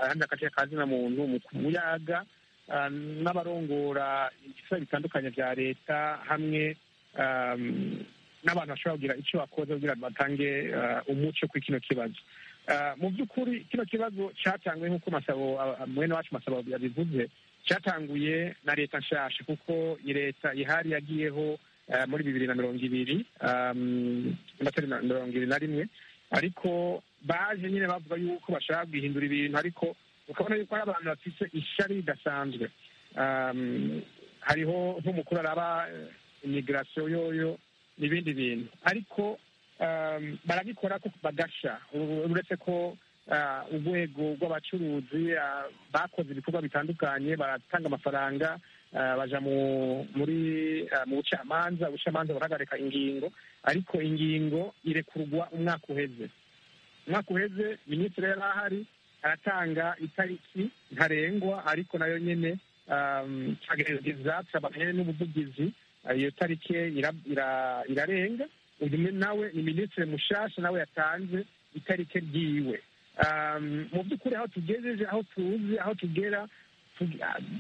ahandi agace ka zina muntu mu kuyaga n'abarongora ibisabwa bitandukanye bya leta hamwe n'abantu bashobora kugira icyo bakoze kugira ngo batange umuco kuri kino kibazo mu by'ukuri kino kibazo cyatanguye nk'uko masabo mwene wacu masabo yabivuze cyatanguye na leta nshasha kuko leta ihari yagiyeho muri bibiri na mirongo ibiri amatari mirongo ibiri na rimwe ariko baje nyine bavuga yuko bashaka guhindura ibintu ariko ukabona yuko ari abantu bafite ishyari ridasanzwe hariho nk'umukuru araba imigirasiyo yoyo n'ibindi bintu ariko barabikora ko bagasha uretse ko urwego rw'abacuruzi bakoze ibikorwa bitandukanye baratanga amafaranga baja muri mu bucamanza ubucamanza burahagarika ingingo ariko ingingo irekurwa umwaka uheze umwaka uheze minisitiri yari ahari aratanga itariki ntarengwa ariko nayo nyine tugerageza turabanye n'ubuvugizi iyo tariki irarenga uyu nawe ni minisitiri mushasha nawe yatanze itariki ryiwe mu by'ukuri aho tugejeje aho tuzi aho tugera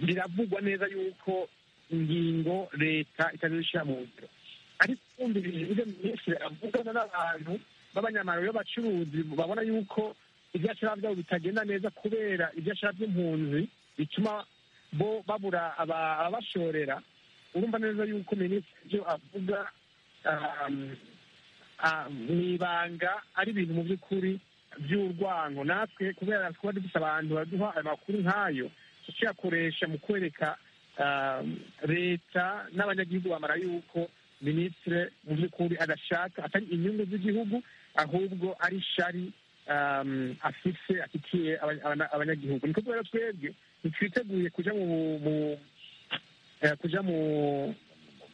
biravugwa neza yuko ingingo leta itazishyira mu ngiro ariko twumviriye ibyo minisitiri avugana n'abantu b'abanyamaro b'abacuruzi babona yuko ibyashara byabo bitagenda neza kubera ibyashara by'impunzi bituma bo babura ababashorera urumva neza yuko minisitiri ibyo avuga mu ibanga ari ibintu mu by'ukuri by'urwango natwe kubera kuba dufite abantu baduha amakuru nk'ayo tuyakoresha mu kwereka leta n'abanyagihugu bamara yuko minisitiri mu by'ukuri adashaka atari inyungu z'igihugu ahubwo ari shari afise afitiye abanyagihugu ni kubera twebwe ntitwiteguye kuja mu kuja mu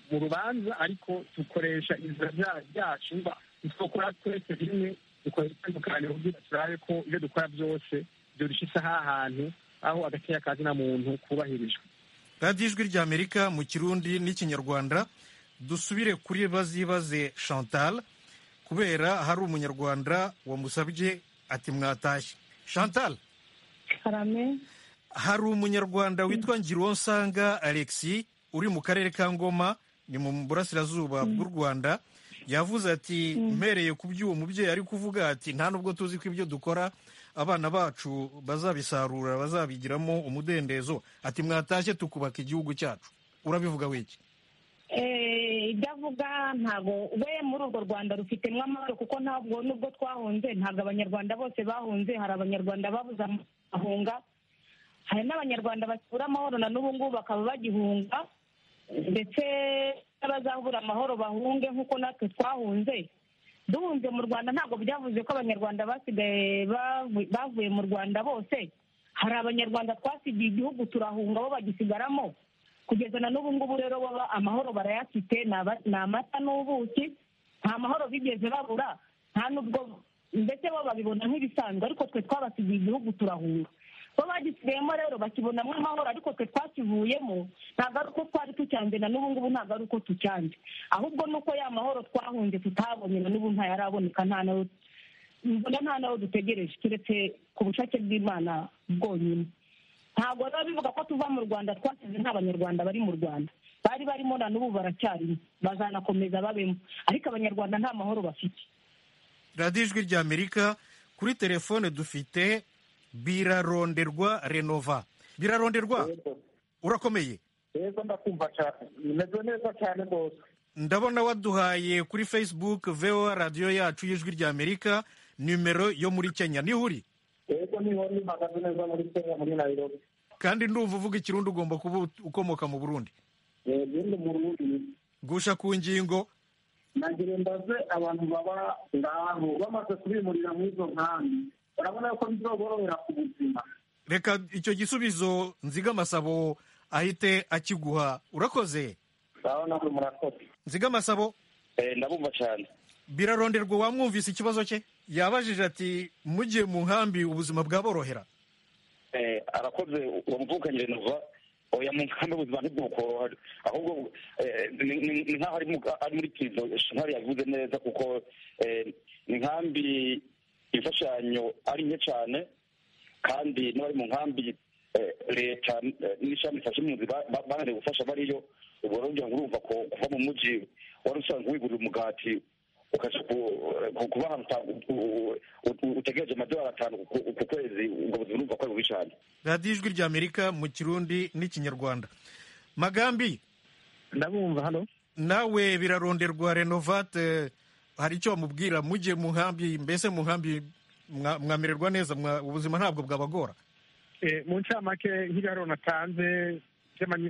mu rubanza ariko dukoresha inzira ryacu ntitwakora twese rimwe dukoresha itandukanye kugira turabe ko ibyo dukora byose byoroshya isaha ahantu aho agateya ka zina muntu kubahirijwe radiyo ijwi rya amerika mu kirundi n'ikinyarwanda dusubire kuri bazibaze chantal kubera hari umunyarwanda wamusabye ati mwatashye chantal karame hari umunyarwanda witwa ngiruwonsanga alexi uri mu karere ka ngoma ni mu burasirazuba bw'u rwanda yavuze ati mpereye ku by'uwo mubyeyi ari kuvuga ati nta nubwo tuzi ko ibyo dukora abana bacu bazabisarura bazabigiramo umudendezo ati mwatashye tukubaka igihugu cyacu urabivuga wiki ibyo avuga ntabwo we muri urwo rwanda rufitemo amahoro kuko ntabwo nubwo twahunze ntabwo abanyarwanda bose bahunze hari abanyarwanda babuze amahunga hari n'abanyarwanda basura amahoro na n'ubu ngubu bakaba bagihunga ndetse n'abazabura amahoro bahunge nk'uko natwe twahunze duhunze mu rwanda ntabwo byavuze ko abanyarwanda basigaye bavuye mu rwanda bose hari abanyarwanda twasigiye igihugu turahunga bo bagisigaramo kugeza na n'ubu ngubu rero baba amahoro barayafite ni amata n'ubuki nta mahoro bigeze babura nta n'ubwo ndetse bo babibona nk'ibisanzwe ariko twe twabasigiye igihugu turahunga bo bagisigayemo rero bakibonamo amahoro ariko twe twakivuyemo ntabwo ari uko twari tucyanze na n'ubu ngubu ntabwo ari uko tucyanze ahubwo ni uko ya mahoro twahunze tutabonye na n'ubu ntayaraboneka nta nawe mbona nta nawe dutegereje keretse ku bushake bw'imana bwonyine ntabwo biba bivuga ko tuva mu rwanda twasize nta banyarwanda bari mu rwanda bari barimo na n'ubu baracyarimo bazanakomeza babemo ariko abanyarwanda nta mahoro bafite radiyo ijwi rya amerika kuri telefone dufite biraronderwa renova biraronderwa urakomeye neza ndakumva cyane bimeze neza cyane rwose ndabona waduhaye kuri facebook voa radiyo yacu y'ijwi rya amerika nimero yo muri kenya niho uri yego niho mpagaze neza muri kenya muri nayirobi kandi ndumva uvuga ikirundi ugomba kuba ukomoka mu burundi yego mu burundi gusha ku ngingo nagira mbaze abantu baba ngaho bamaze kubimurira muri izo nkambi urabona yuko bizoborohera ku buzima reka icyo gisubizo nziga amasabo ahite akiguha urakoze sawa namwe murakoze nziga amasabo ndabumva cyane biraronderwa wamwumvise ikibazo cye yabajije ati mugiye mu nkambi ubuzima bwaborohera arakoze wamuvukanye renova oya mu nkambi ubuzima ntibwukorohera ahubwo ni nkaho ari muri kizo shintari yavuze neza kuko ni nkambi imfashanyo ari nke cyane kandi n'abari mu nkambi leta n'ishami ifashe impunzi bananiwe gufasha bariyo ubwo rero urumva ko kuva mu mujyi wari usanzwe wigurira umugati ukajya kuba ahantu utegereje amadolari atanu ku kwezi ubwo buzima urumva ko ari bubi cyane radiyo ijwi rya amerika mu kirundi n'ikinyarwanda magambi ndabumva hano nawe biraronderwa renovate hari icyo bamubwira mujye mu nkambi mbese mu nkambi mwamererwa neza ubuzima ntabwo bwabagora mu ncamake nk'ibiharuro natanze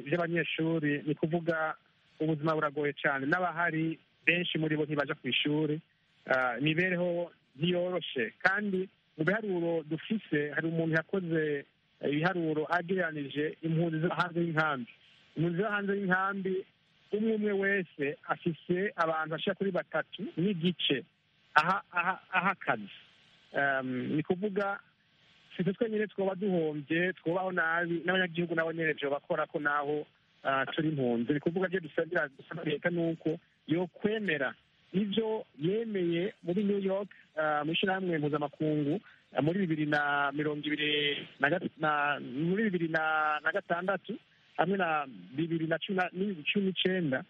by'abanyeshuri ni kuvuga ubuzima buragoye cyane n'abahari benshi muri bo ntibajya ku ishuri imibereho ntiyoroshe kandi mu biharuro dufise hari umuntu yakoze ibiharuro agereranije impunzi zo hanze y'inkambi impunzi zo hanze y'inkambi umwe umwe wese afise abantu bashira kuri batatu n'igice aha akazi ni kuvuga sitwe twenyine twaba duhombye twubaho nabi n'abanyagihugu nabo nyine bakora ko naho turi impunzi ni kuvuga byo dusabira dusaba leta ni uko yo kwemera ibyo yemeye muri new york mu ishyirahamwe mpuzamakungu muri bibiri na mirongo ibiri muri bibiri na gatandatu hamwe na bibiri na cumi n'icyenda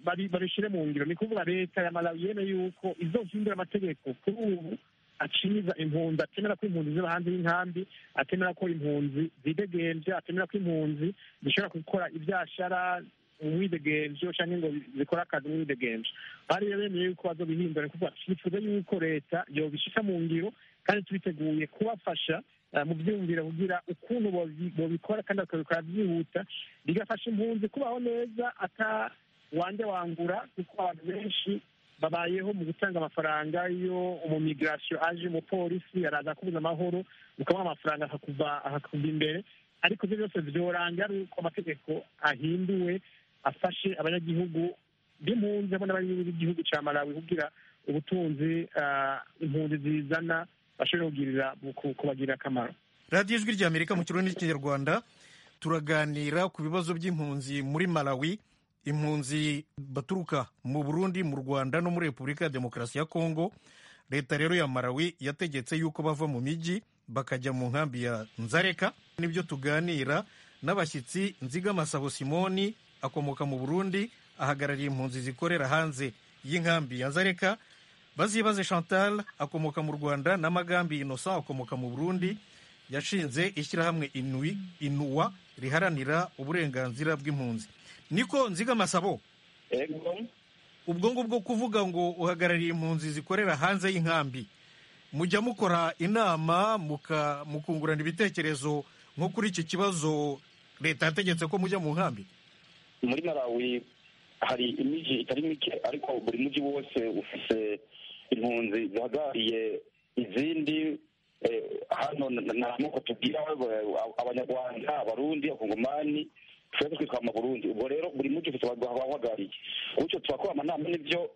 babishyire mu ngiro ni kuvuga leta ya malawi yemeye yuko izohindura amategeko kuri ubu aciza impunzi atemera ko impunzi ziba hanze y'inkambi atemera ko impunzi zidegembya atemera ko impunzi zishobora gukora ibyashara umwidegembyo cyangwa ngo zikore akazi umwidegembyo bariyo bemeye yuko bazobihindura kuko twifuza yuko leta yobishika mu ngiro kandi tubiteguye kubafasha mu byumvira kugira ukuntu bobikora kandi bakabikora byihuta bigafasha impunzi kubaho neza ata wanjye wangura kuko abantu benshi babayeho mu gutanga amafaranga iyo umumigirasiyo aje umupolisi araza kubuza amahoro ukamuha amafaranga akakuva imbere ariko ibyo byose byorangira ari uko amategeko ahinduwe afashe abanyagihugu b'impunzi hamwe n'abanyagihugu b'igihugu cya malawi kugira ubutunzi impunzi zizana bashobora kugirira kubagirira akamaro radiyo ijwi rya amerika mu kirundi n'ikinyarwanda turaganira ku bibazo by'impunzi muri malawi impunzi baturuka mu burundi mu rwanda no muri repubulika ya demokarasi ya kongo leta rero ya malawi yategetse yuko bava mu mijyi bakajya mu nkambi ya nzareka nibyo tuganira n'abashyitsi nziga masabo simoni akomoka mu burundi ahagarariye impunzi zikorera hanze y'inkambi ya nzareka bazibaze chantal akomoka mu rwanda na magambi inosa akomoka mu burundi yashinze ishyirahamwe inuwa riharanira uburenganzira bw'impunzi niko nziga masabo ubwo ngubwo kuvuga ngo uhagarariye impunzi zikorera hanze y'inkambi mujya mukora inama mukungurana ibitekerezo nko kuri iki kibazo leta yategetse ko mujya mu nkambi muri malawi hari imijyi itari mike ariko buri mujyi wose ufite impunzi zihagarariye izindi hano ntamuko tubwira abanyarwanda abarundi abakongomani twese twitwa amaburundi ubwo rero buri muti ufite abahagarariye gutyo tubakora amanama n'ibyo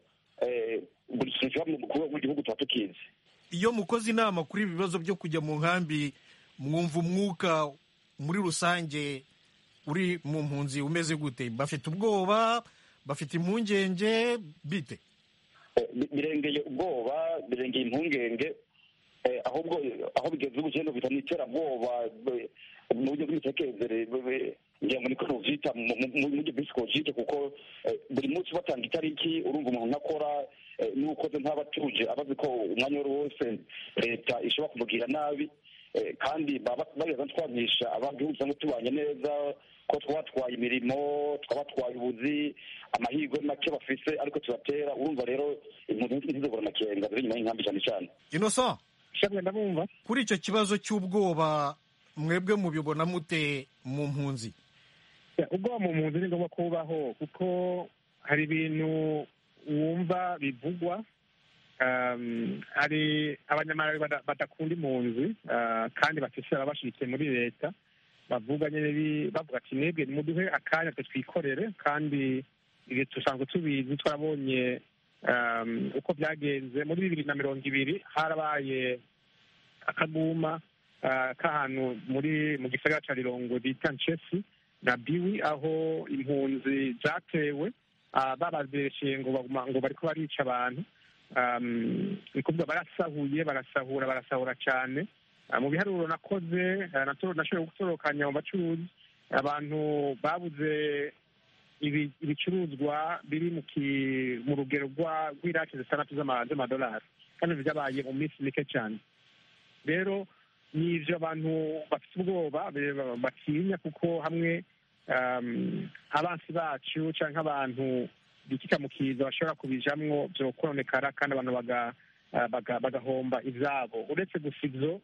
buri kintu kiba mu gihugu tuba tukizi iyo mukoze inama kuri ibi bibazo byo kujya mu nkambi mwumva umwuka muri rusange uri mu mpunzi umeze gute bafite ubwoba bafite impungenge bite birengeye ubwoba birengeye impungenge ahubwo aho bigeze ubukene bita n'iterabwoba mu buryo bw'imitekerereze ngira ngo niko tubyita mu buryo bw'isikojike kuko buri munsi batanga itariki urumva umuntu akora n'ukoze nk'aba atuje abazi ko umwanya wari wose leta ishobora kumubwira nabi kandi bageza twagisha abangihugu cyangwa tubanye neza ko twabatwaye imirimo twabatwaye ubuzi amahirwe make bafise ariko tubatera urumva rero impunzi ntizibura amakenga ziri inyuma y'inkambi cyane cyane inosa ndabumva kuri icyo kibazo cy'ubwoba mwebwe mubibona mute mu mpunzi ubwoba mu mpunzi ni ngombwa kubaho kuko hari ibintu wumva bivugwa hari abanyamahanga badakunda impunzi kandi bafite ababashyitse muri leta bavuga bavuga ati mwebwe muduhe akanya twikorere kandi dusanzwe tubizi twabonye uko byagenze muri bibiri na mirongo ibiri harabaye akaguma k'ahantu muri mu gisagara cya rirongo bita nshesi na biwi aho impunzi zatewe babazerekeye ngo ngo bariko barica abantu ni kuvuga barasahuye barasahura barasahura cyane mu biharuro nakoze nashoboye gutorokanya mu bacuruzi abantu babuze ibicuruzwa biri mu rugero rw'iraki zitandatu z'amadolari kandi byabaye mu minsi mike cyane rero ni ibyo abantu bafite ubwoba batinya kuko hamwe abansi bacu cyangwa abantu bikika mu kiza bashobora kubijamwo byo kononekara kandi abantu bagahomba ibyabo uretse gusa ibyo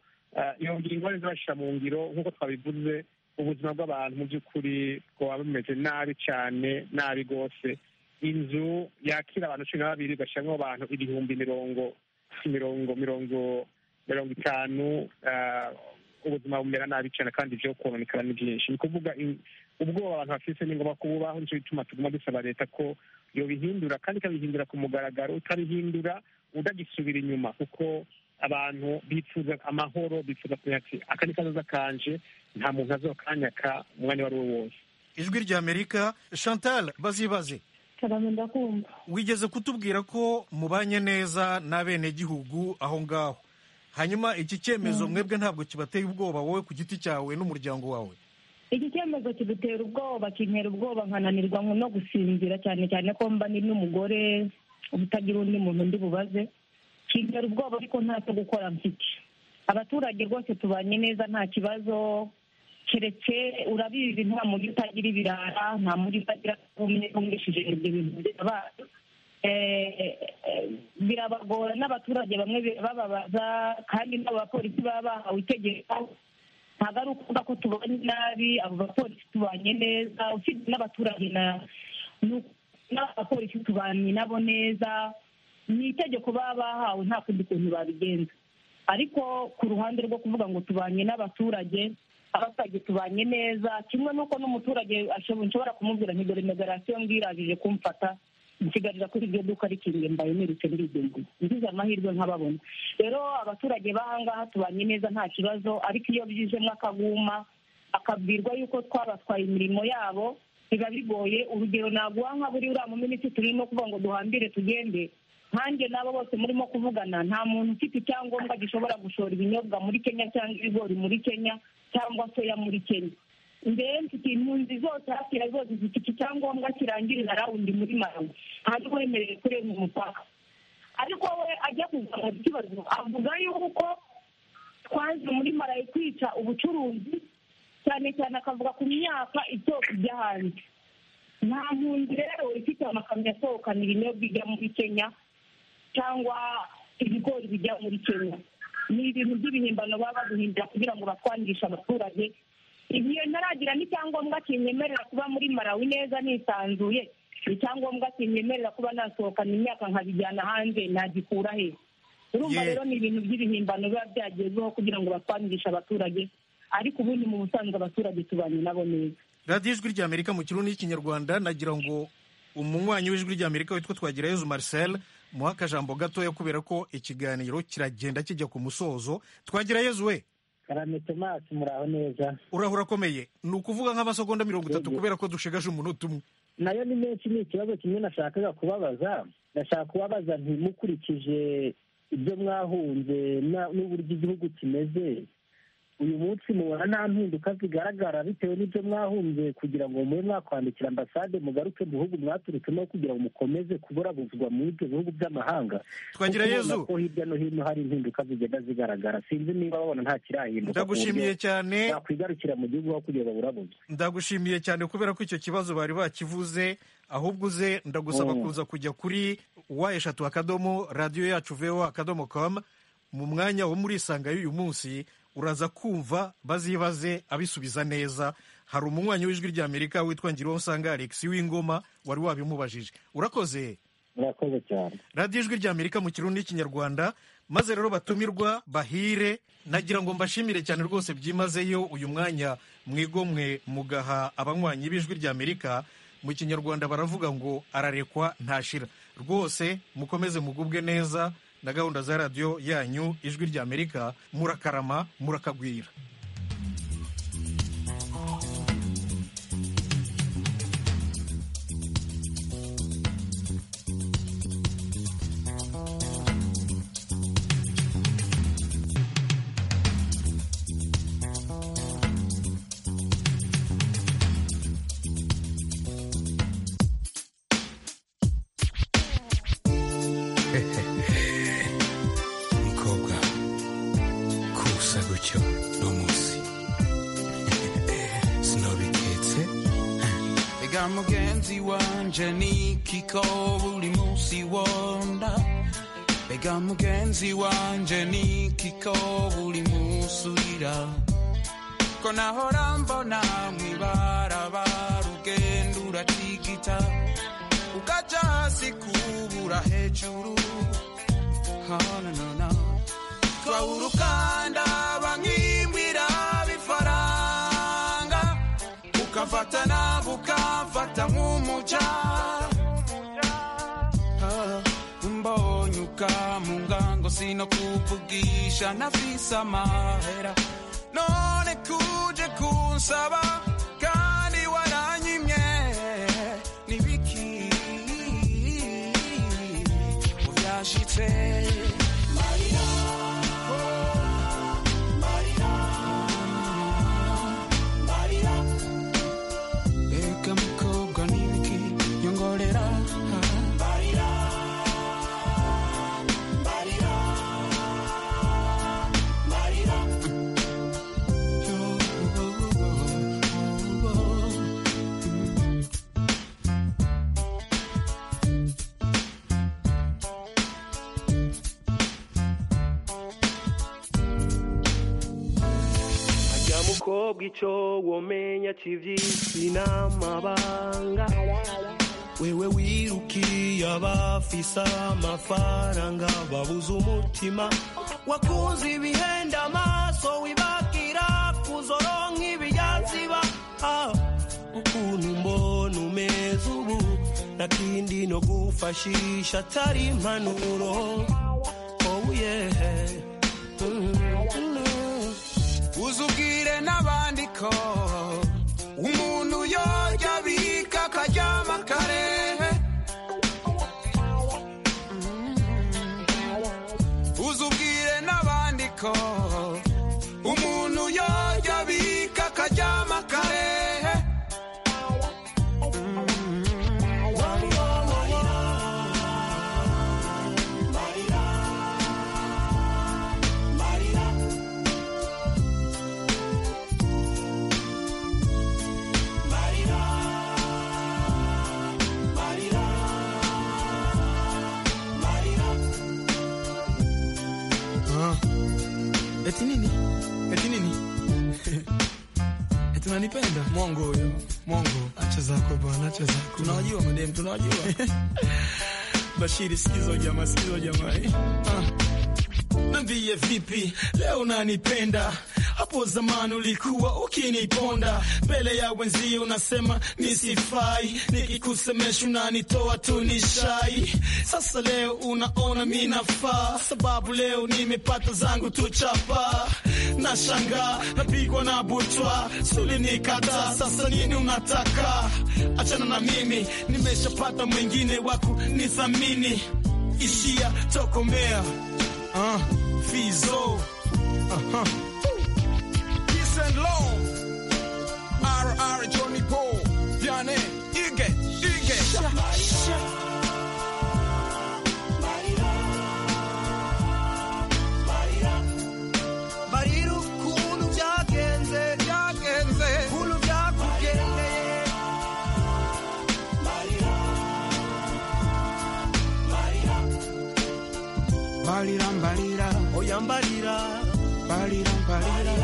iyo ngingo zibashyira mu ngiro nk'uko twabivuze ubuzima bw'abantu mu by'ukuri bwaba bumeze nabi cyane nabi rwose inzu yakira abantu cumi na babiri igashyiramo abantu ibihumbi mirongo mirongo mirongo mirongo itanu ubuzima bumera nabi cyane kandi ibyo kononekara ni byinshi ni ukuvuga ubwoba abantu bafite ni ngombwa kububaho nicyo gituma tuguma dusaba leta ko yobihindura kandi ikabihindura ku mugaragaro utabihindura utagisubira inyuma kuko abantu bifuza amahoro bifuza kumenya ati aka ni kazoza kanje nta muntu azokanyaka umwanya uwo ari wo wose ijwi rya amerika chantal bazibaze wigeze kutubwira ko mubanye neza n'abenegihugu aho ngaho hanyuma iki cyemezo mwebwe ntabwo kibateye ubwoba wowe ku giti cyawe n'umuryango wawe iki cyemezo kidutera ubwoba kintera ubwoba nkananirwa no gusinzira cyane cyane ko mba ni n'umugore ubutagira undi muntu undi bubaze kintera ubwoba ariko nta cyo gukora mfite abaturage rwose tubanye neza nta kibazo keretse urabizi nta muri utagira ibirara nta muri utagira umwishije ibyo bintu byabaye birabagora n'abaturage bamwe birababaza kandi n'abapolisi baba bahawe itegeko ntabwo ari ukuvuga ko tubanye nabi abo bapolisi tubanye neza usibye n'abaturage n'abapolisi tubanye nabo neza ni itegeko baba bahawe nta kundi kuntu babigenza ariko ku ruhande rwo kuvuga ngo tubanye n'abaturage abaturage tubanye neza kimwe n'uko n'umuturage nshobora kumubwira nti dore megarasiyo mbwiragije kumfata nsigarira kuri iryo duka rikingiye mbaye nirutse ndigendeye ngize amahirwe nkababona rero abaturage b'ahangaha tubanye neza nta kibazo ariko iyo byijemo akaguma akabwirwa yuko twabatwaye imirimo yabo biba bigoye urugero naguha nka buri uriya muminisitiri turimo kuvuga ngo duhambire tugende nkanjye n'abo bose murimo kuvugana nta muntu ufite icyangombwa gishobora gushora ibinyobwa muri kenya cyangwa ibigori muri kenya cyangwa soya muri kenya mbere mfite impunzi zose hakira zose zifite iki cyangombwa kirangirira rawundi muri marawi ntabwo wemerewe kurenga umupaka ariko we ajya kuzamuza ikibazo avuga yuko twaje muri marawi kwica ubucuruzi cyane cyane akavuga ku myaka isoko ijya hanze nta mpunzi rero ifite amakamyo asohokana ibinyobwa bijya muri kenya cyangwa ibigori bijya muri kenya ni ibintu by'ibihimbano baba baduhimbira kugira ngo batwangishe abaturage igihe ntaragira n'icyangombwa kinyemerera kuba muri marawi neza nisanzuye icyangombwa kinyemerera kuba nasohokana imyaka nkabijyana hanze nagikura he urumva rero ni ibintu by'ibihimbano biba byagezweho kugira ngo batwangishe abaturage ariko ubundi mu busanzwe abaturage tubanye nabo neza radiyo ijwi ry'amerika mu kirundi n'ikinyarwanda nagira ngo umunywanyi w'ijwi ry'amerika witwa twagirayezu marcel muha akajambo gatoya kubera ko ikiganiro kiragenda kijya ku musozo twagirayezu we karame tomasi muraho neza urahura akomeye ni ukuvuga nk'amasegonda mirongo itatu kubera ko dushigaje umunota umwe nayo ni menshi ni ikibazo kimwe nashakaga kubabaza nashaka kubabaza ntimukurikije ibyo mwahunze n'uburyo igihugu kimeze uyu munsi mubona nta mpinduka zigaragara bitewe n'ibyo mwahumbye kugira ngo mube mwakwandikira ambasade mugaruke mu bihugu mwaturutsemo kugira ngo mukomeze kuburabuzwa muri ibyo bihugu by'amahanga twagira yezu ko hirya no hino hari impinduka zigenda zigaragara sinzi niba babona nta kirahinduka ndagushimiye cyane nakwigarukira mu gihugu aho kugira baburabuzwe ndagushimiye cyane kubera ko icyo kibazo bari bakivuze ahubwo uze ndagusaba kuza kujya kuri wa eshatu akadomo radiyo yacu vewa akadomo komu mu mwanya wo muri isanga y'uyu munsi uraza kumva bazibaze abisubiza neza hari umunywanyi w'ijwi ry'amerika witwa usanga alex w'ingoma wari wabimubajije urakoze urakoze cyane radiyo ijwi ry'amerika mu kirundi n'ikinyarwanda maze rero batumirwa bahire nagira ngo mbashimire cyane rwose byimazeyo uyu mwanya mwigomwe mugaha abanywanyi b'ijwi ry'amerika mu kinyarwanda baravuga ngo ararekwa ntashira rwose mukomeze mugubwe neza na gahunda za radiyo yanyu ijwi ry'amerika murakarama murakagwira mugenzi wanje nikiko buri munsi wonda Bega mugenzi wanje nikiko buri munsi urira ko nahora mbona mwibarabara ugenda uratigita ukaja hasi kubura hejuru hananana twawurukanda bank'imbwira bifaranga ukafatana bukafata nk'umuca Ah, mbonye ukamunga ngo sinokuvugisha nafise amahera none kuje kunsaba kandi waranyimye nibiki ubyashitse mariya mariya mariya ega mukobwa nibiki nyongorera mariya mariya mariya ajya mukobwa icyo womenya cy'iby'isi n'amabanga wewe wirukiye abafise amafaranga babuze umutima wakuze ibihenda amaso wibakira kuzoro nk'ibiyaziba ah, ukuntu mbona umeze ubu nakindi no gufashisha atari impanuro oh yeah mm. uzubwire n'abandi ko umuntu yorya abika akaryama kare uzubwire n'abandi ko umuntu yorya abika akaryama kare Ah. Eti nini? Eti nini? Eti unanipenda? Mwongo huyo, mwongo. Acha zako bwana, acha zako. Tunawajua madem, tunawajua. Bashiri, sikizo jamaa, sikizo jamaa. eh. Ah. Niambie vipi leo unanipenda? Hapo zamani ulikuwa ukiniponda mbele ya wenzio, unasema nisifai, nikikusemesha unanitoa tu nishai. Sasa leo unaona mi nafaa, sababu leo nimepata zangu tu chapa. Na shanga napigwa na butwa, suli nikata, sasa nini unataka? Achana na mimi, nimeshapata mwingine waku nithamini. Ishia tokomea uh, fizo uh-huh. Peace and love. RR Johnny Paul. Diane, Ige, Ige. Barira ukuntu byagenze, byagenze. Ukuntu byakugendeye. Barira, barira. Oya, barira. Barira, barira.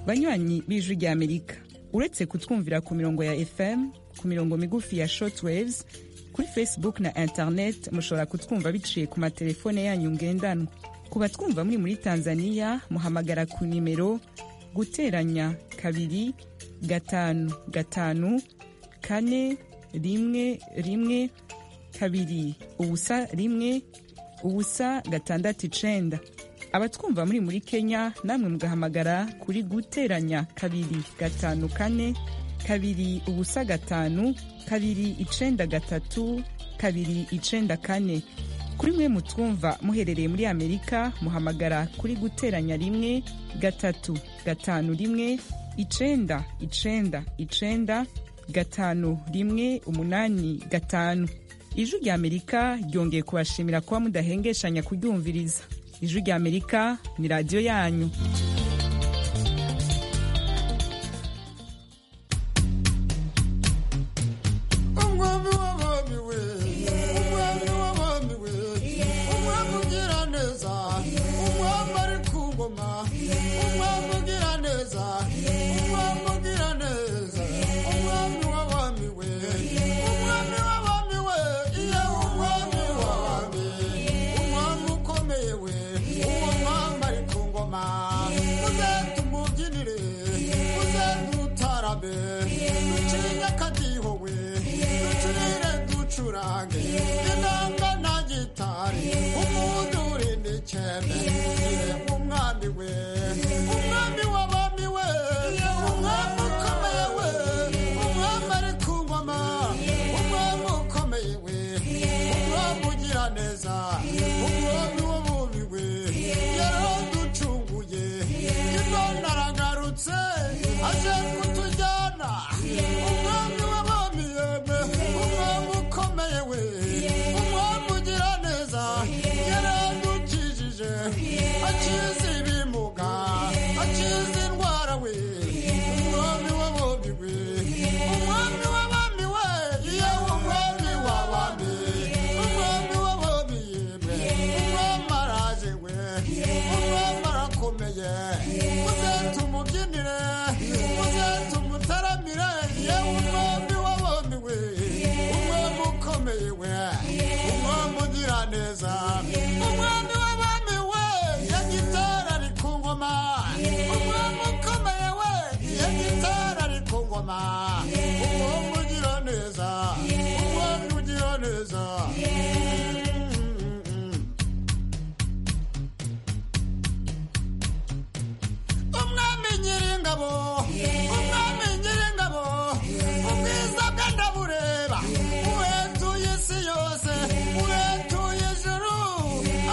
banywanyi b'ijwi ry'amerika uretse kutwumvira ku mirongo ya fm ku mirongo migufi ya shortwaves kuri facebook na internet mushobora kutwumva biciye ku matelefone yanyu ngendanwa ku batwumva muri muri tanzania muhamagara ku nimero guteranya kabiri gatanu gatanu kane rimwe rimwe kabiri ubusa rimwe ubusa gatandatu icenda abatwumva muri muri kenya namwe mugahamagara kuri guteranya kabiri gatanu kane kabiri ubusa gatanu kabiri icenda gatatu kabiri icenda kane kuri mwe mutwumva muherereye muri amerika muhamagara kuri guteranya rimwe gatatu gatanu rimwe icenda icenda icenda gatanu rimwe umunani gatanu ijwi rya amerika ryongeye kubashimira kuba mudahengeshanya kuryumviriza ijwi rya amerika ni radiyo yanyu umwami w'abami we umugambi w'umubi we yaraducunguye imana aragarutse aje kutujyana umwami w'abami yeme umwami ukomeye we umwami ugira neza yaradukijije akizi ibimuga akizi indwara we umwami w'abami we umwami w'abami we iyo umwami w'abami umwami w'abami yeme umwami araje we umwami arakomeye muze tumubyinire muze tumutaramire yewe umwami w'abami we umwami ukomeye we umwami ugira neza umwami w'abami we ya gitara ari ku ngoma umwami ukomeye we ya gitara ari ku ngoma umwami ugira neza umwami ugira neza umwami nyiringabo umwami nyiringabo ubwiza bwe ndabureba uwetuye isi yose uwetuye ijuru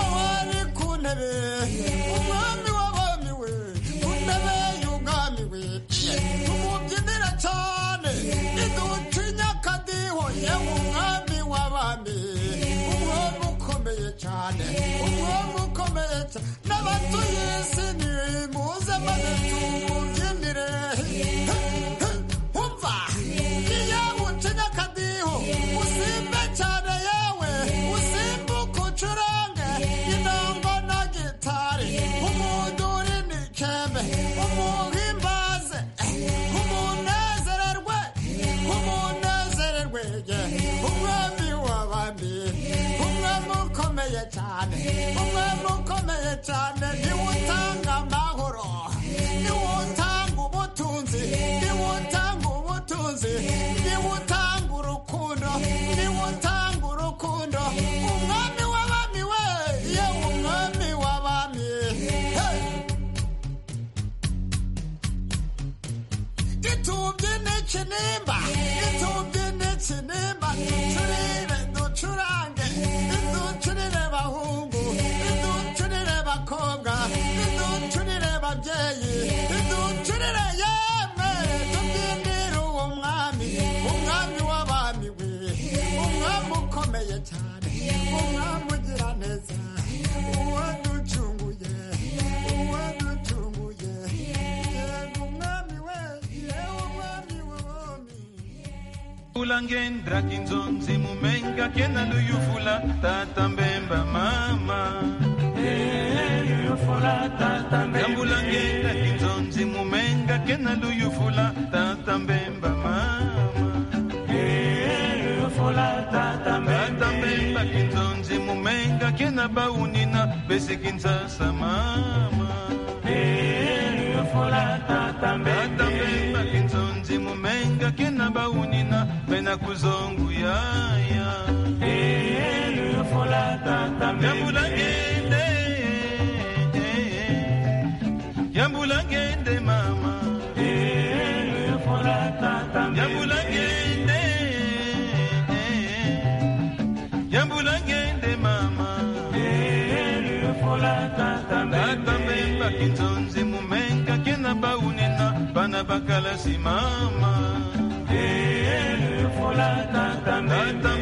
aho ari ku ntebe umwami w'abami we ku ntebe y'ubwami we tumubyinira cyane idutinya akadiho yewe umwami w'abami umwami ukomeye cyane umwami ukomeye cyane n'abatuye isi nimuze maze tumubyinire umva iyo utinya akadiho usimbe cyane yewe usimbuke ucurange intango na gitari umuntu uri ni kembe umuntu imbaze umunezererwe umunezererwe ye umwami w'abandi umwami ukomeye cyane umwami ukomeye cyane niwe utanga amahoro niwe utanga ubutunzi niwe utanga ubutunzi niwe utanga urukundo niwe utanga urukundo umwami w'abami we yewe umwami w'abami hey! gitumbye n'ikinimba gitumbye n'ikinimba ducurire ducurange ducurire bahungu ducurire bakobwa ducurire babyeyi ducurire yemwe tubyinire uwo mwami umwami w'abami we umwami ukomeye cyane umwami ugira neza uwaducunguye uwaducunguye yego umwami we yewe umwami w'abami ulangendra kinzonzi mumenga kena nduyufula tata mbemba mama yambulangenda kinzonzi mumenga kena nduyufula tata mbemba mama tata mbemba kinzonzi mumenga kena baunina besikinsasa mama tata mbemba kinzonzi mumenga kena baunina bena kuzonguyaya yambulangende yambulangende mama yambulangende yambulangende mama tatambemba kinzonzi mumenga kena baunina bana bakalasi mama tatambemba